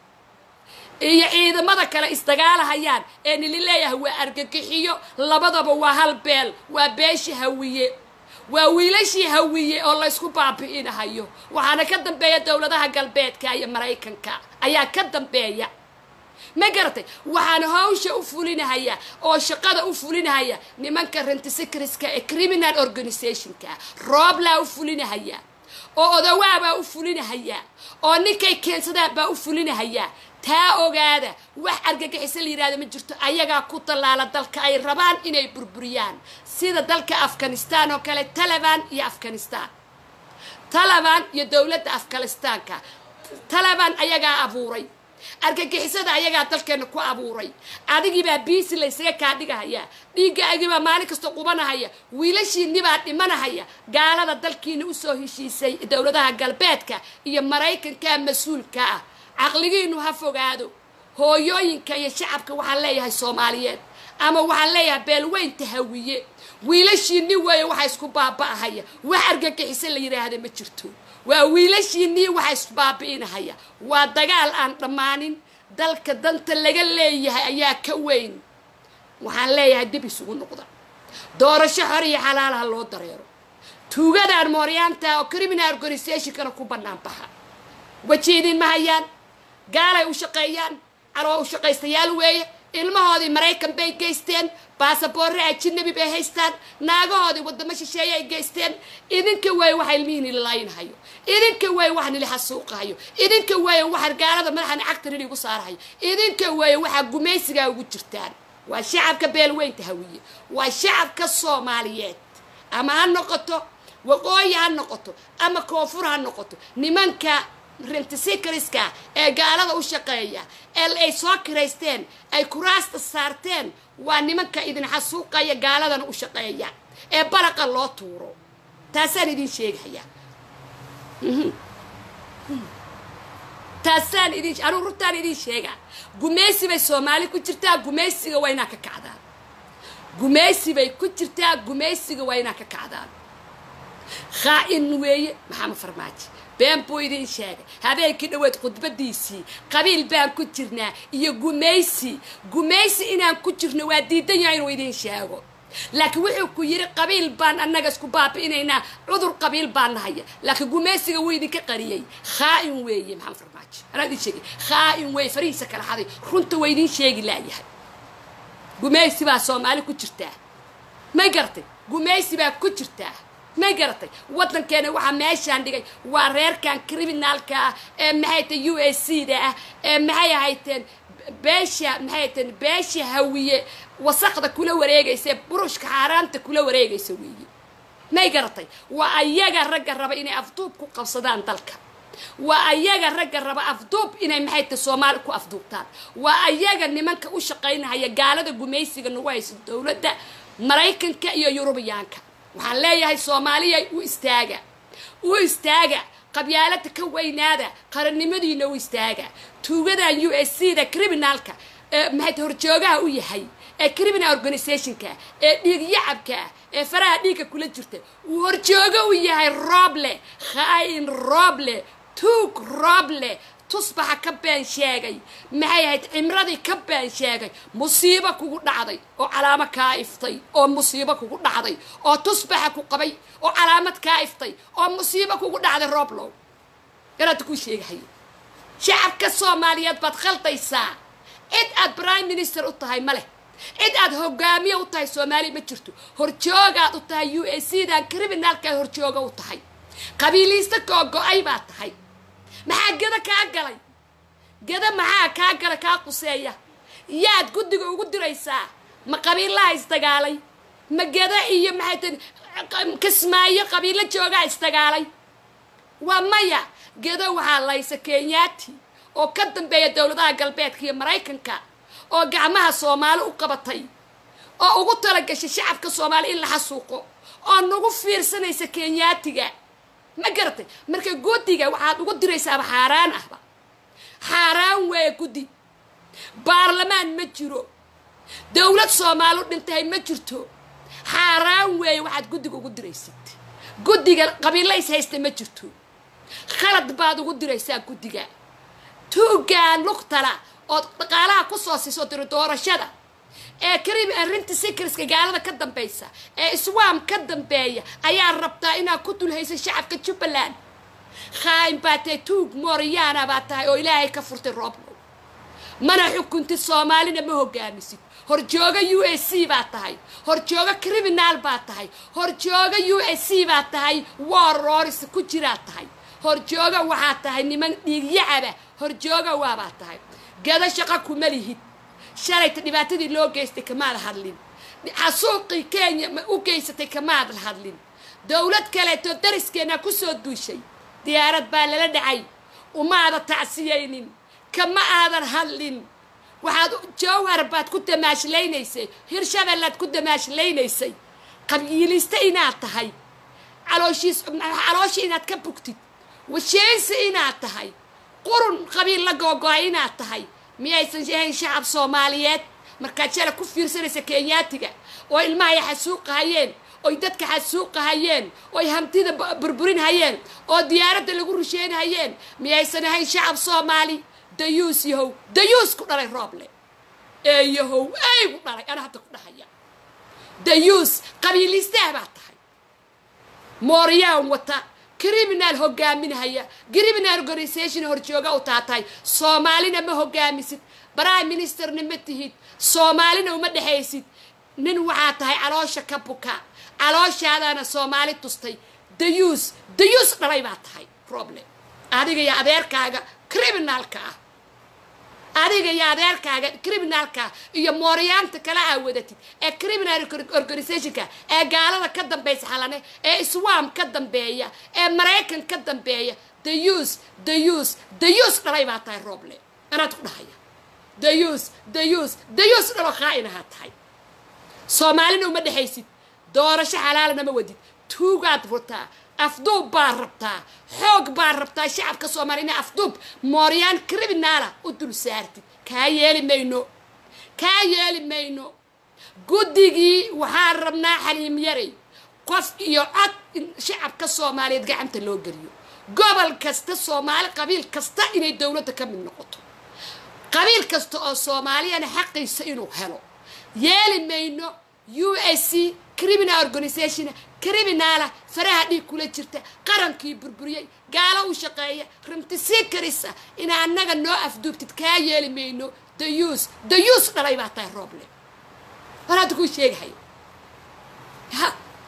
iyo ciidamada kale isdagaalahayaan ee nili leeyahay waa argagixiyo labadaba waa hal beel waa beeshii hawiye waa wiilashii hawiye oo laysku baabi'inahayo waxaana ka dambeeya dowladaha galbeedka iyo maraykanka ayaa ka dambeeya ma garatay waxaana hawsha u fulinahaya oo shaqada u fulinahaya nimanka rentisecreska ee criminal organizationka rooblaa u fulinahaya oo odawaabaa u fulinahaya oo ninkay keensadaan baa u fulinahaya taa ogaada wax argagixisa la yidhahdo ma jirto ayagaa ku tallaala dalka ay rabaan inay burburiyaan sida dalka afghanistan oo kale taliban iyo afghanistan taliban iyo dowladda afghanistaanka taliban ayagaa abuuray argagixisada ayagaa dalkeena ku abuuray adigiibaa biisi laysaga kaa dhigahaya dhiiggaagibaa maalin kasta qubanahaya wiilashiinibaa dhimanahaya gaalada dalkiina usoo heshiisay dowladaha galbeedka iyo maraykanka mas-uulka ah caqligiinu ha fogaado hooyooyinka iyo shacabka waxaan leeyahay soomaaliyeed ama waxaan leeyahay beelweynta hawiye wiilashiinni weeye waxa isku baaba'ahaya wax argagixisa la yidhaahda ma jirto waa wiilashiinnii waxa isbaabi'inahaya waa dagaal aan dhammaanin dalka danta laga leeyahay ayaa ka weyn waxaan leeyahay dib isugu noqda doorasho xor iyo xalaalaha loo dareero tuugadaan mooryaanta oo criminal organizationkana ku bannaan baxa weji idin ma hayaan gaalay u shaqeeyaan caloo u shaqaystayaal weeye ilmahoodii maraykan bay geysteen baasaboorre ajinabi bay haystaan naagahoodii wadamo shisheeye ay geysteen idinka weeye waxa ilmihiin ilalaynahayo idinka weeye waxaan ili xasuuqahayo idinka weeye waxaan gaalada madaxan cagtan ili igu saarahayo idinka weeye waxaa gumaysigaa ugu jirtaan waa shacabka beelweynta hawiye waa shacabka soomaaliyeed ama ha noqoto waqooyi ha noqoto ama koonfur ha noqoto nimanka rentisicariska ee gaalada u shaqeeya ee ay soo kiraysteen ay kuraasta saarteen waa nimanka idin xasuuqaya gaaladana u shaqeeya ee baraqa loo tuuro taasaan idin sheegaya taasaan idin anuu runtaan idin sheega gumaysi bay soomaali ku jirtaa gumaysiga waa inaa ka kacdaan gumaysi bay ku jirtaa gumaysiga waa inaa ka kacdaan khaa-in weeye maxamed farmaajo been buu idin sheegay habeenkii dhaweed khudbadiisii qabiil baan ku jirnaa iyo gumaysi gumaysi inaan ku jirno waa diidan yahay inuu idin sheego laakiin wuxuu ku yidhi qabiil baan annaga isku baabi'inaynaa cudur qabiil baan nahaya laakiin gumaysiga wuu idinka qariyey khaa-in weeye maxamed farmaajo anaa idin sheegay khaa-in weeye farihiisa kala xaday runta waa idin sheegi laayahay gumaysi baa soomaali ku jirtaa may garatay gumaysi baa ku jirtaa may garatay waddankeena waxaa meeshaan dhigay waa reerkan criminaalka ah ee maxay tahay u a c da ah ee maxay ahayteen beesha maxay ahayteen beesha hawiye wasaqda kula wareegaysa ee burushka xaaraanta kula wareegaysa weeye may garatay waa ayaga ragga raba inay afduub ku qabsadaan dalka waa ayaga ragga raba afduub inay maxay tahay soomaali ku afduubtaan waa ayaga nimanka u shaqaynahaya gaalada gumaysiga nagu hayso dowladda maraykanka iyo yurubiyaanka waxaan leeyahay soomaaliya u istaaga u istaaga qabyaalada ka weynaada qarannimadiina u istaaga tuugadan u s c da criminalka ee maxay horjoogaha u yahay ee criminal organizationka ee dhiig yacabka ee faraha dhiigga kula jirta uu horjoogo u yahay roble khaain roble tuug roble tusbaxa ka been sheegay maxay ahayd cimradii ka been sheegay musiibo kugu dhacday oo calaamo kaa iftay oo musiibo kugu dhacday oo tusbaxa ku qabay oo calaamad kaa iftay oo musiibo kugu dhacday roblow garaadta kuu sheegahay shacabka soomaaliyeed baad khaldaysaa cid aad prime minister u tahay ma leh cid aad hogaamiye u tahay soomaaliya ma jirto horjoogaad u tahay u a c dan criminalkaad horjooga u tahay qabiiliista koo go-ay baad tahay maxaa geda kaa galay geda maxaa kaa gala kaa quseeya yaad guddiga ugu diraysaa ma qabiillaha isdagaalay ma geda iyo maxay tahay kismaayo qabiilo joogaa isdagaalay waa maya geda waxaa laysa kenyaati oo ka dambeeya dowladaha galbeedka iyo maraykanka oo gacmaha soomaali u qabatay oo ugu talagashay shacabka soomaali in la xasuuqo oo nagu fiirsanaysa kenyaatiga ma garatay marka guddiga waxaad ugu diraysaaba xaaraan ahba xaaraan weeye guddi baarlamaan ma jiro dowlad soomaali u dhintahay ma jirto xaaraan weeye waxaad guddiga ugu diraysid guddiga qabiilays haysta ma jirto khalad baad ugu diraysaa guddiga tuugaan lugtala ood dhaqaalaha ku soo siiso diro doorashada ee karibi arrinta sikriska gaalada ka dambaysa ee iswaam ka dambeeya ayaa rabtaa inaad ku dulhaysa shacabka jubbaland khaain baa tahay tuug mooriyaana baa tahay oo ilaahay ka furtay rooblow mana xukuntid soomaalina ma hogaamisid horjooga u a c baa tahay horjooga criminal baa tahay horjooga u a c baa tahay war roris ku jiraa tahay horjooga waxaa tahay niman dhiigyacaba horjooga waabaa tahay gada shaqa kuma lihid shalayta dhibaatadii loo geystay kamaad hadlin xasuuqii kenya ma u geysatay kamaad hadlin dowlad kaleeto dariskeena kusoo duushay diyaarad baa lala dhacay umaada tacsiyaynin kama aadan hadlin waxaad jawhar baad ku damaashlaynaysay hirshabellaad ku damaashlaynaysay qabiilista inaad tahay calooshiis calooshii inaad ka bugtid washeensi inaad tahay qurun qabiil la googo-ay inaad tahay miyaysan ahayn shacab soomaaliyeed markaad shala ku fiirsanaysa kenyaatiga oo ilmahay xasuuqahayeen oy dadka xasuuqahayeen oy hamtida burburinhayeen oo diyaaradda lagu rusheynhayeen miyaysan ahayn shacab soomaali dayuus yahow dayuus ku dhalay rooble ee yahow eygu dhalay ana hadda ku dhahaya dayuus qabiilistaah baa tahay mooryaan wata criminal hogaaminhaya criminal organisation horjooga u taatahay soomaalina ma hogaamisid prime ministerna ma tihid soomaalina uma dhexaysid nin waxaa tahay caloosha ka buka calooshaadaana soomaali tustay dayuus dayuus dhalay baa tahay problem adiga iyo adeerkaaga criminalka ah adiga iyo adeerkaaga criminalka iyo mooryaanta kala aa wadatid ee criminal organizationka ee gaalada ka dambaysa xalane ee iswaam ka dambeeya ee maraykan ka dambeeya dayuus dayuus dayuus dhalay baa tahay roble anaad ku dhahaya dayuus dayuus dayuus dhalo khaa-inahaa tahay soomaalina uma dhexaysid doorasho xalaalana ma wadid tuugaad furtaa afduub baa rabtaa xoog baa rabtaa shacabka soomaaliya inay afduub mooryaan criminaala u dul saartid kaa yeeli mayno kaa yeeli mayno guddigii waxaan rabnaa xaliim yaray qof iyo cod in shacabka soomaaliyeed gacanta loo geliyo gobol kasta soomaali qabiil kasta inay dowladda ka mid noqoto qabiil kasta oo soomaaliyana xaqiisa inuu helo yeeli mayno u s c criminal organisation criminala faraha dhiig kula jirta qarankii burburiyey gaalo u shaqeeya rimti sii karisa ina annaga noo afduubtid kaa yeeli mayno dayuus dayuus dhalay baa tahay rooble war hadda kuu sheegahay ha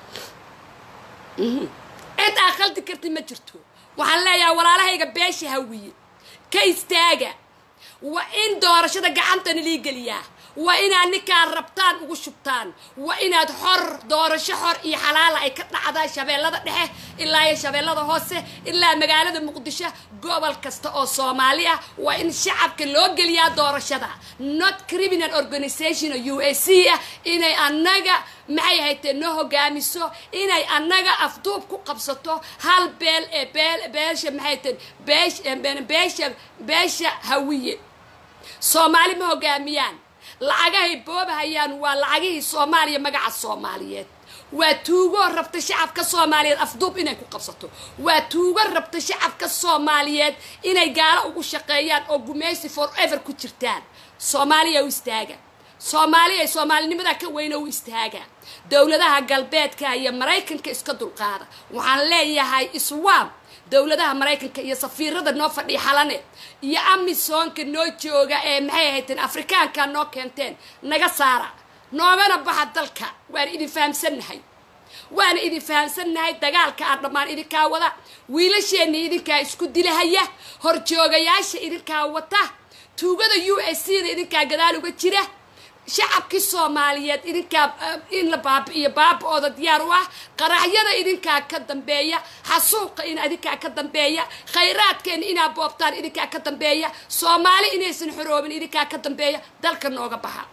cid aa khaldi karti ma jirto waxaan leeyahay walaalahayga beesha hawiye ka istaaga waa in doorashada gacantana lii geliyaa waa inaad ninkaan rabtaan ugu shubtaan waa inaad xor doorasho xor iyo xalaala ay ka dhacdaa shabeellada dhexe ilaa iyo shabeellada hoose ilaa magaalada muqdisho gobol kasta oo soomaali ah waa in shacabka loo geliyaa doorashada not criminal organization oo u a c ah inay annaga maxay haytee noo hogaamiso inay annaga afduub ku qabsato hal beel ee beel beesha maxay tahen beesh beesha beesha hawiye soomaali ma hogaamiyaan lacagahay boobahayaan waa lacagihii soomaaliya magaca soomaaliyeed waa tuugo rabta shacabka soomaaliyeed afduub inay ku qabsato waa tuugo rabta shacabka soomaaliyeed inay gaalo ugu shaqeeyaan oo gumaysi forever ku jirtaan soomaaliya u istaaga soomaaliya soomaalinimada ka weyna u istaaga dowladaha galbeedka iyo maraykanka iska dulqaada waxaan leeyahay iswaam dowladaha maraykanka iyo safiirada noo fadhiya xalane iyo amisoonka noo jooga ee maxay ahayteen afrikaanka noo keenteen naga saara noogana baxa dalka waana idin fahamsannahay waana idin fahamsannahay dagaalka aan dhammaan idinkaa wada wiilasheenna idinkaa isku dilahaya horjoogayaasha idinkaa wata tuugada u s c da idinkaa gadaal uga jira shacabkii soomaaliyeed idinkaa in la baabi'iyo baaba-ooda diyaar u ah qaraxyada idinkaa ka dambeeya xasuuqa in idinkaa ka dambeeya khayraadkeena inaa boobtaan idinkaa ka dambeeya soomaali inaysan xoroobin idinkaa ka dambeeya dalka nooga baxa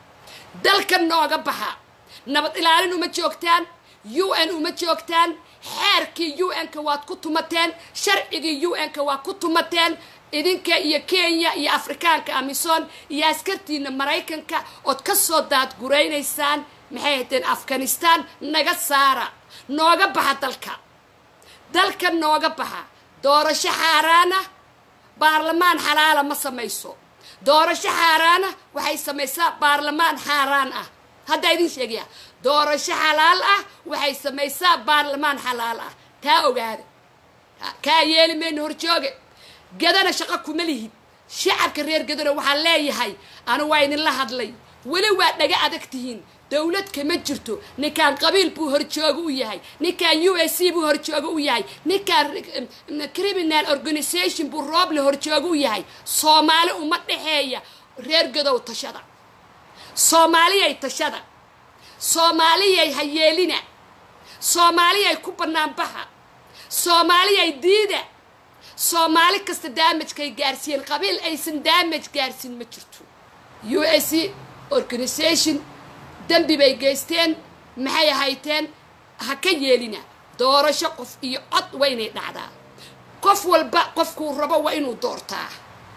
dalka nooga baxa nabad ilaalin uma joogtaan u n uma joogtaan xeerkii u n-ka waad ku tumateen sharcigii u n-ka waad ku tumateen idinka iyo kenya iyo afrikaanka amisom iyo askartiina maraykanka ood ka soo daadguraynaysaan maxay haydeen afghanistan naga saara nooga baxa dalka dalka nooga baxa doorasho xaaraana baarlamaan xalaala ma samayso doorasho xaaraana waxay samaysaa baarlamaan xaaraan ah haddaa idin sheegaya doorasho xalaal ah waxay samaysaa baarlamaan xalaal ah taa ogaada kaa yeeli mayno horjooge gadana shaqo kuma lihid shacabka reer gadana waxaan leeyahay anu waa idinla hadlay weli waa dhaga adag tihiin dowlad kama jirto ninkaan qabiil buu horjooga u yahay ninkaan u s c buu horjooga u yahay ninkaan criminal organisation buu rooble horjooga u yahay soomaali uma dhexeeya reer gadow tashada soomaaliyay tashada soomaaliyay hayeelina soomaaliyay ku banaanbaxa soomaaliyay diida soomaali kasta daamajkay gaarsiiyeen qabiil aysan daamaj gaarsiin ma jirto u s c organisation dembi bay geysteen maxay ahayteen ha ka yeelina doorasho qof iyo cod waa inay dhacdaa qof walba qofkuu rabo waa inuu doortaa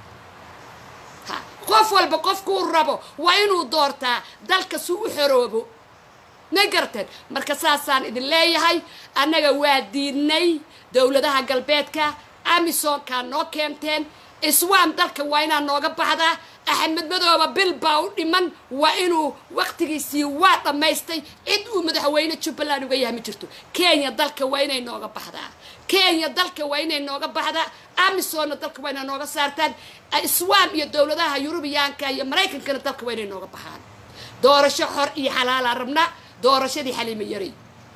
ha qof walba qofkuu rabo waa inuu doortaa dalka si u xoroobo ma garteen marka saasaan idin leeyahay annaga waa diidnay dowladaha galbeedka amisonkaa noo keenteen iswaam dalka waa inaa nooga baxdaa axmed madooba bil baa u dhiman waa inuu waqtigiisii waa dhammaystay cid uu madaxweyne jubbaland uga yahay ma jirto kenya dalka waa inay nooga baxdaa kenya dalka waa inay nooga baxdaa amisonna dalka waa inay nooga saartaan iswaam iyo dowladaha yurubiyaanka iyo maraykankana dalka waa inay nooga baxaan doorasho xor iyo xalaalaa rabnaa doorashadii xaliimo yarey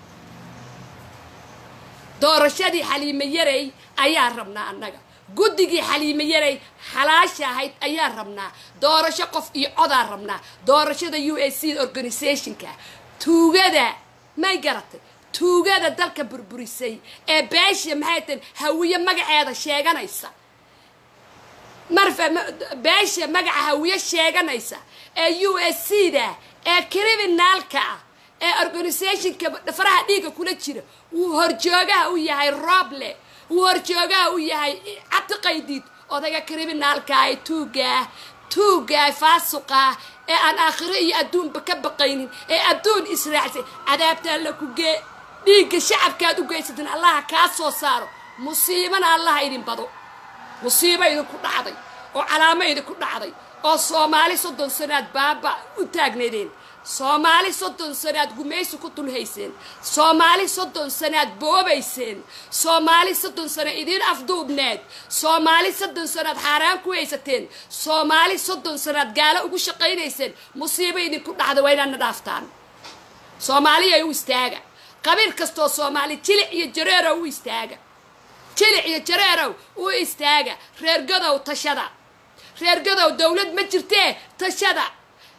doorashadii xaliimo yarey ayaa rabnaa annaga guddigii xaliimo yarey xalaasha ahayd ayaa rabnaa doorasho qof iyo codaa rabnaa doorashada u s c organisationka tuugada may garatay tuugada dalka burburisay ee beesha maxay tahay hawiye magaceeda sheeganaysa marfa beesha magaca hawiye sheeganaysa ee u s c da ee criminaalka ah ee organisationka faraha dhiigga kula jira wuu horjoogaha u yahay roble wuu horjoogaha u yahay cabdiqaydiid odayga criminaalka ee tuugaah tuugaah faasuqaah ee aan aakhiro iyo adduunba ka baqaynin ee adduun israacsay cadaabta alla ku gee dhiigga shacabkaad u geysatin allaha kaa soo saaro musiibana allaha idin bado musiibo idinku dhacday oo calaamo idinku dhacday oo soomaali soddon sanaad baaba u taagnaydeen soomaali soddon sanaad gumaysi ku dulhayseen soomaali soddon sanaad boobayseen soomaali soddon sana idiin afduubneed soomaali soddon sanaad xaaraan ku haysateen soomaali soddon sanaad gaalo ugu shaqaynayseen musiibo idinku dhacda waa inaadna dhaaftaan soomaaliyay u istaaga qabiil kastoo soomaali jilic iyo jareerow u istaaga jilic iyo jareerow u istaaga reer gadow tashada reer gadow dowlad ma jirtee tashada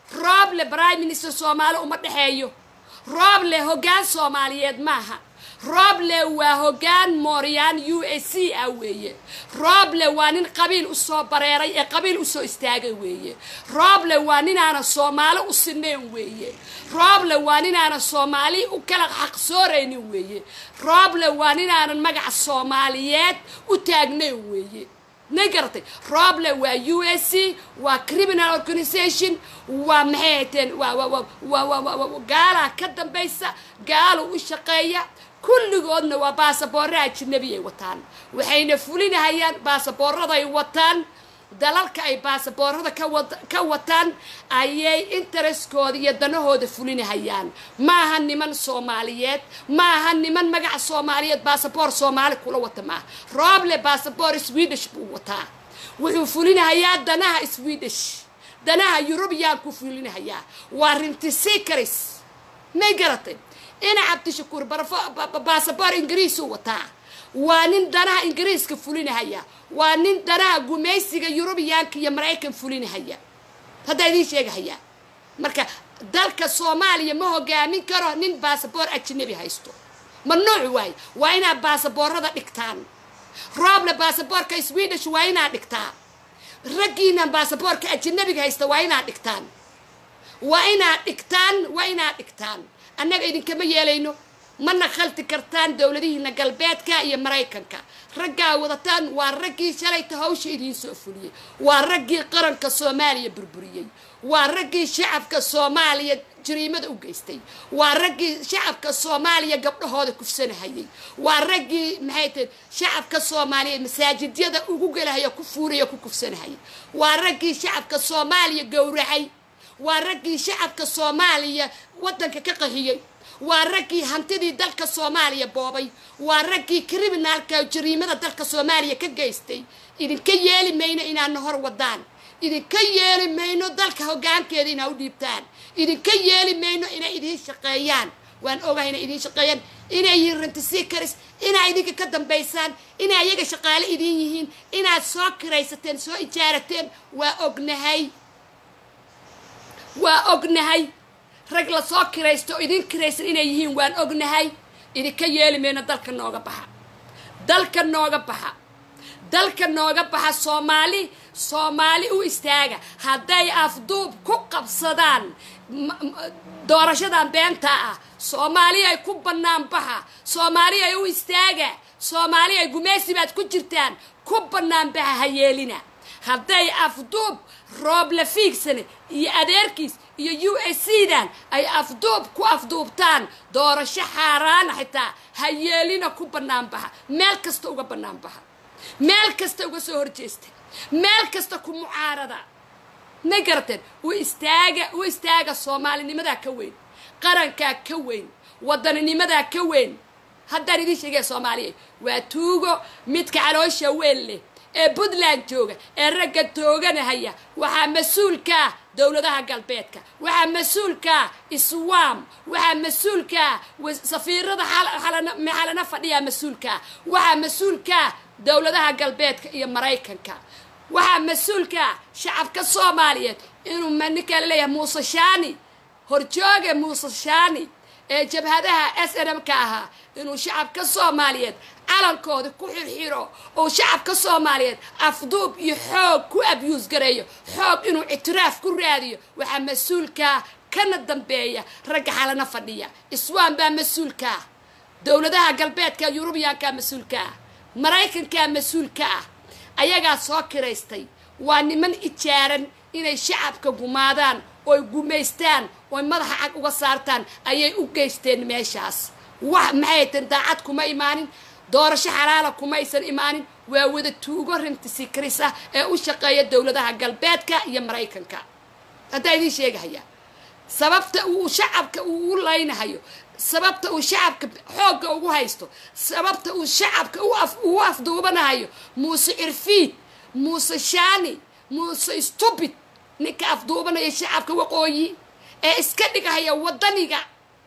rooble prime minister soomaali uma dhexeeyo rooble hoggaan soomaaliyeed maaha rooble waa hoggaan mooryaan u a c ah weeye rooble waa nin qabiil usoo bareeray ee qabiil usoo istaagay weeye rooble waa ninaana soomaali u sinayn weeye rooble waa ninaanan soomaali u kala xaqsooraynin weeye rooble waa ninaanan magaca soomaaliyeed u taagnayn weeye na garatay rooble waa u s c waa criminal organisation waa maxay hateen waa waa waa waa waa waa waa gaalaa ka dambaysa gaalu u shaqeeya kulligoodna waa baasaboorra ajnabi ay wataan waxayna fulinahayaan baasaboorraday wataan dalalka ay baasaboorada ka wad- ka wataan ayay intereskooda iyo danahooda fulinahayaan maaha niman soomaaliyeed maaha niman magaca soomaaliyeed baasaboor soomaali kula wata maaha rooble baasaboor swedish buu wataa wuxuu fulinahayaa danaha swedish danaha yurubiyan ku fulinahayaa waa rintisikaris may garatay ina cabdishakuur barafo- ba- ba- baasaboor ingiriisuu wataa waa nin danaha ingiriiska fulinahaya waa nin danaha gumaysiga yurubiyaanka iyo maraykan fulinahaya haddaa idiin sheegahaya marka dalka soomaaliya ma hogaamin karo nin baasaboor ajnabi haysto mamnuuc waaye waa inaad baasaboorada dhigtaan rooble baasaboorka swedish waa inaad dhigtaa raggiinan baasaboorka ajnabiga haysta waa inaad dhigtaan waa inaad dhigtaan waa inaad dhigtaan annaga idinkama yeelayno mana khalti kartaan dowladihiina galbeedka iyo maraykanka raggaa wadataan waa raggii shalayta hawsha idiin soo fuliyey waa raggii qaranka soomaaliya burburiyey waa raggii shacabka soomaaliya jariimada u geystay waa raggii shacabka soomaaliya gabdhahooda kufsanahayay waa raggii maxay tahay shacabka soomaaliya masaajidyada ugu gelahaya ku fuulaya ku kufsanahayay waa raggii shacabka soomaaliya gowracay waa raggii shacabka soomaaliya waddanka ka qahiyey waa raggii hantidii dalka soomaaliya boobay waa raggii kriminaalka jariimada dalka soomaaliya ka geystay idinka yeeli mayno inaadna hor wadaan idinka yeeli mayno dalka hoggaankeeda inaa u dhiibtaan idinka yeeli mayno inay idiin shaqeeyaan waan ogahay inay idiin shaqeeyaan inay yihiin rentisikaris inaa idinka ka dambaysaan inay ayaga shaqaale idiin yihiin inaad soo kiraysateen soo ijaarateen waa ognahay waa ognahay rag la soo kiraysto oo idin kiraysan inay yihiin waan ognahay idinka yeeli mayno dalka nooga baxa dalka nooga baxa dalka nooga baxa soomaali soomaali u istaaga hadday afduub ku qabsadaan m- m- doorashadan beenta ah soomaali ay ku bannaan baxa soomaali ay u istaaga soomaali ay gumaysi baad ku jirtaan ku bannaan baxa ha yeelina hadday afduub roob la fiigsane iyo adeerkiis iyo u s c dan ay afduub ku afduubtaan doorasho xaaraana xitaa ha yeelina ku bannaan baxa meel kasta uga bannaan baxa meel kasta uga soo horjeesta meel kasta ku mucaarada ma garateen u istaaga u istaaga soomaalinimadaa ka weyn qarankaa ka weyn waddaninimadaa ka weyn haddaan idiin sheegaya soomaaliya waa tuugo midka caloosha weyn leh ee puntland jooga ee ragga tooganahaya waxaa mas-uulkaa dowladaha galbeedka waxaa mas-uulkaa iswaam waxaa mas-uulkaa was- safiirada xal- xalana- maxalana fadhiyaa mas-uulkaa waxaa mas-uulkaa dowladaha galbeedka iyo maraykanka waxaa mas-uulkaa shacabka soomaaliyeed inuu ma ninkaa laleeyahay muuse shaani horjooga muuse shaani ee jabhadaha s n m ka ahaa inuu shacabka soomaaliyeed calankooda ku xirxiro oo shacabka soomaaliyeed afduub iyo xoog ku abyuus gareeyo xoog inuu ictiraaf ku raadiyo waxaa mas-uulkaa kana dambeeya ragga xalana fadhiya iswaan baa mas-uulkaa dowladaha galbeedka yurubiyaankaa mas-uulkaa maraykankaa mas-uulka ah ayagaa soo kiraystay waa niman ijaaran inay shacabka gumaadaan oy gumaystaan oy madaxa cag uga saartaan ayay u geysteen meeshaas wax maxay tan daacad kuma imaanin doorasho xalaala kumaysan imaanin waa wada tuugo rintisi karis ah ee u shaqeeya dowladaha galbeedka iyo maraykanka haddaa idiin sheegahaya sababta uu shacabka uu u laynahayo sababta uu shacabka xoogga ugu haysto sababta uu shacabka u af- ugu afduubanahayo muuse cirfiid muuse shaani muuse stupid ninka afduubanaya shacabka waqooyi ee iska dhigahaya wadaniga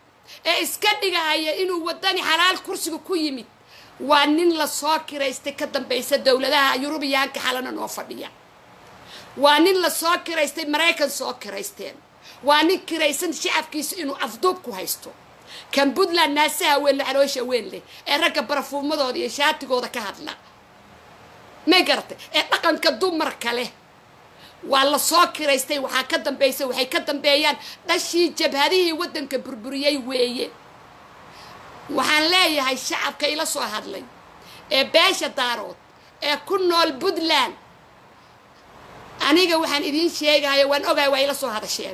ee iska dhigahaya inuu wadani xalaal kursiga ku yimid waa nin la soo kiraystay ka dambaysa dowladaha yurubiyaanka xalana noo fadhiya waa nin la soo kiraystay maraykan soo kiraysteen waa nin kiraysan shacabkiisa inuu afduub ku haysto kan puntland naasaha weyn le caloosha weyn leh ee ragga barafuumadooda iyo shaatigooda ka hadla may garatay ee dhaqanka dumarka leh waa la soo kiraystay waxaa ka dambaysa waxay ka dambeeyaan dhashii jabhadihii waddanka burburiyey weeye waxaan leeyahay shacabka ila soo hadlay ee beesha daarood ee ku nool puntland aniga waxaan idiin sheegaya waan ogahay waa ila soo hadasheen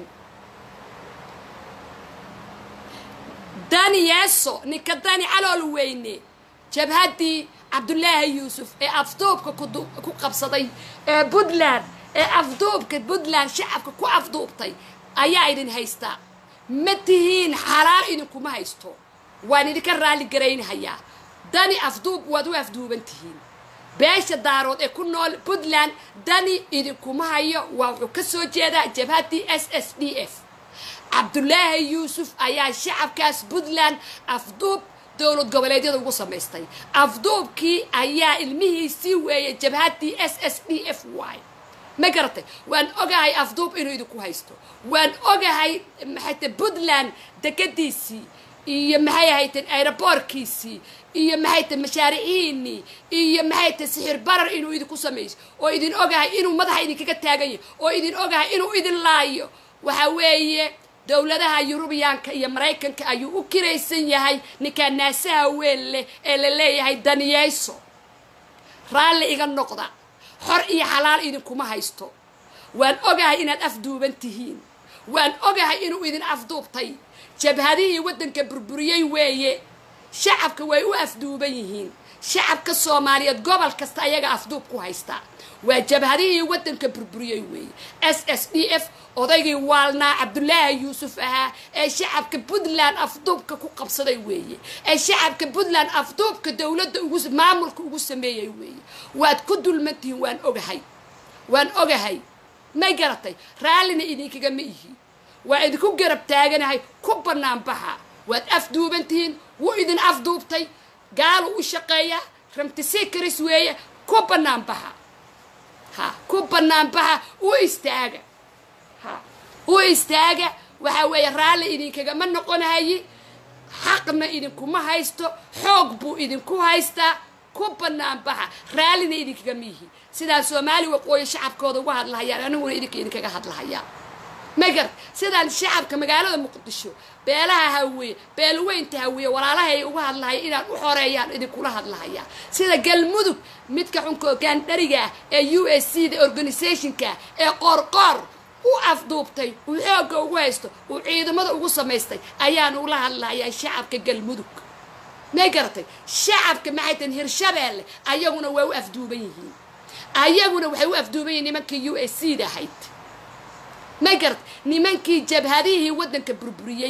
dani yeeso ninka dani calool weyne jabhaddii cabdulaahi yuusuf ee afduubka kudu- ku qabsaday ee puntland ee afduubka puntland shacabka ku afduubtay ayaa idin haystaa ma tihiin xalaal idinkuma haysto waan idinka raalli garaynhayaa dani afduub waad u afduuban tihiin beesha daarood ee ku nool puntland dani idinkuma hayo waa wuxuu ka soo jeedaa jabhaddii s s d f cabdulaahi yuusuf ayaa shacabkaas puntland afduub dowlad goboleedyada ugu samaystay afduubkii ayaa ilmihiisii weeyay jabhaddii s s d f y ma garatay waan ogahay afduub inuu idinku haysto waan ogahay maxayte puntland degadiisii iyo maxay ahayteen aeroboorkiisii iyo maxayte mashaariicihiinii iyo maxayte sixir barar inuu idinku samayso oo idin ogahay inuu madaxa idinkaga taagan yahay oo idin ogahay inuu idin laayo waxa weeye dowladaha yurubiyaanka iyo maraykanka ayuu u kiraysan yahay ninkaa naasaha weyn leh ee la leeyahay daniyeyso raalli iga noqda xor iyo xalaal idinkuma haysto waan ogahay inaad afduuban tihiin waan ogahay inuu idin afduubtay jabhadihii waddanka burburiyey weeye shacabka way u afduuban yihiin shacabka soomaaliyeed gobol kasta ayaga afduub ku haysta waa jabhadihii waddanka burburiyey weeye s s d f odaygii waalnaa cabdulaahi yuusuf ahaa ee shacabka puntland afduubka ku qabsaday weeye ee shacabka puntland afduubka dowladda ugu maamulka ugu sameeyey weeye waad ku dulmantihiin waan ogahay waan ogahay may garatay raallina idinkaga ma ihi waa idinku garab taaganahay ku bannaan baxa waad afduuban tihiin wuu idin afduubtay gaalu u shaqeeya ramtisikaris weeye ku bannaan baxa ha ku bannaan baxa u istaaga ha u istaaga waxa weeye raalli idinkagama noqonahayi xaqna idinkuma haysto xoog buu idinku haystaa ku bannaan baxa raallina idinkagama yihi sidaan soomaali waqooyi shacabkooda uga hadlahayaan aniguna idinka idinkaga hadlahayaa magar sidaan shacabka magaalada muqdisho beelaha hawiye beelweynta hawiye walaalahay uga hadlahaya inaan u xoreeyaan idinkula hadlahaya sida galmudug midka xunka gaandhariga ah ee u s c da organisationka ee qoorqoor u afduubtay uu xoogga ugu haysto uu ciidamada ugu samaystay ayaan ula hadlahayaa shacabka galmudug may garatay shacabka maxay tahin hirshabeelle ayaguna waa u afduuban yihiin ayaguna waxay u afduuban yihiin nimankii u s c da ahayd may garat nimankii jabhadihii waddanka burburiyey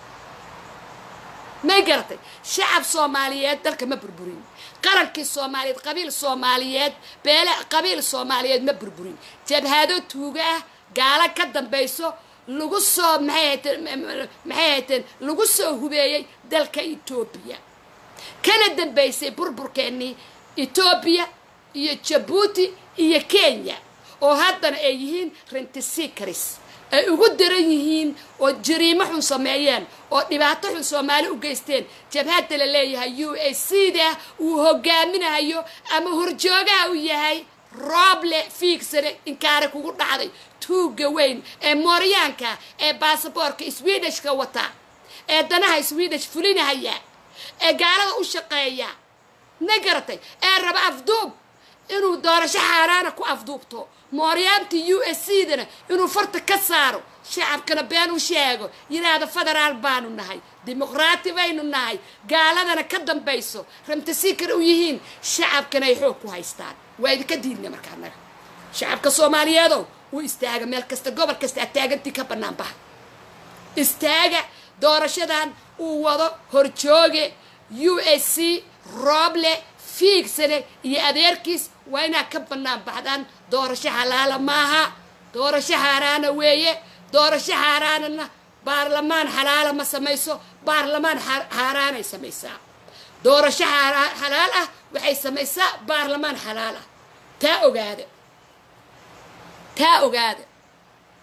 may garatay shacab soomaaliyeed dalka ma burburin qarankii soomaaliyeed qabiil soomaaliyeed beele qabiil soomaaliyeed ma burburin jabhado tuuga ah gaalo ka dambayso lagu soo maxay hayteen maxay hayteen lagu soo hubeeyey dalka etoobiya kana dambaysay burburkeennii etoobiya iyo jabuuti iyo kenya oo haddana ay yihiin rentisikaris ay ugu daran yihiin oo jariimo xun sameeyeen oo dhibaato xun soomaali u geysteen jabhadda la leeyahay u a c da uu hogaaminayo ama horjoogaha u yahay rooble fiigsane inkaare kugu dhacday tuugga weyn ee mooryaanka ee baasaboorka swedishka wata ee danaha swedish fulinahaya ee gaalada u shaqeeya ma garatay ee raba afduub inuu doorasho xaaraana ku afduubto mooryaanta u s c dana inuu farta ka saaro shacabkana been u sheego yidhaahdo federaal baanu nahay dimuqraati baynu nahay gaaladana ka dambayso ramtasikar u yihiin shacabkana ay xoog ku haystaan waa idinka diidna markaa naga shacabka soomaaliyeedow u istaaga meel kasta gobol kasta aad taagantii ka bannaan baha istaaga doorashadan uu wado horjooge u s c rooble fiigsane iyo adeerkiis waa inaad ka bannaan baxdaan doorasho xalaala maaha doorasho xaaraana weeye doorasho xaaraanana baarlamaan xalaala ma samayso baarlamaan xaaraanay samaysaa doorasho xalaal ah waxay samaysaa baarlamaan xalaal ah taa ogaada taa ogaada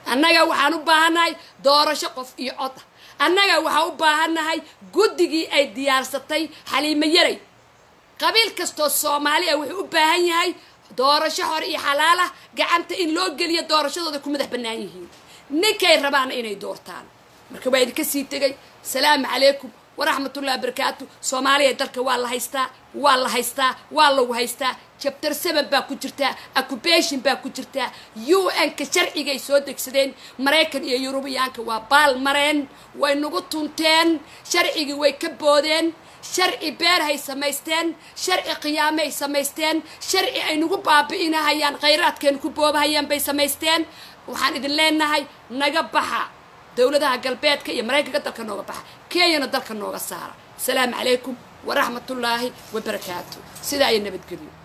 annaga waxaan u baahannahay doorasho qof iyo cod ah annaga waxaan u baahannahay guddigii ay diyaarsatay xaliimo yaray qabiil kastoo soomaali ah wuxuu u baahan yahay doorasho hore iyo xalaalah gacanta in loo geliyo doorashadooda ku madax bannaan yihiin ninkay rabaana inay doortaan marka waa idinka sii tegay salaamu calaykum waraxmatullahi wabarakaatu soomaaliya dalka waa la haystaa waa la haystaa waa lagu haystaa jabtar seven baa ku jirtaa accubation baa ku jirtaa u n-ka sharcigay soo degsadeen maraykan iyo yurubiyaanka waa baal mareen way nagu tunteen sharcigii way ka boodeen sharci beerhay samaysteen sharci qiyaamay samaysteen sharci ay nagu baabi'inahayaan khayraadkeenu ku boobahayaan bay samaysteen waxaan idin leenahay naga baxa dowladaha galbeedka iyo maraykanka dalka nooga baxa kenyana dalka nooga saara asalaamu calaykum waraxmatullaahi wabarakaatu sidaa iyo nabadgelyo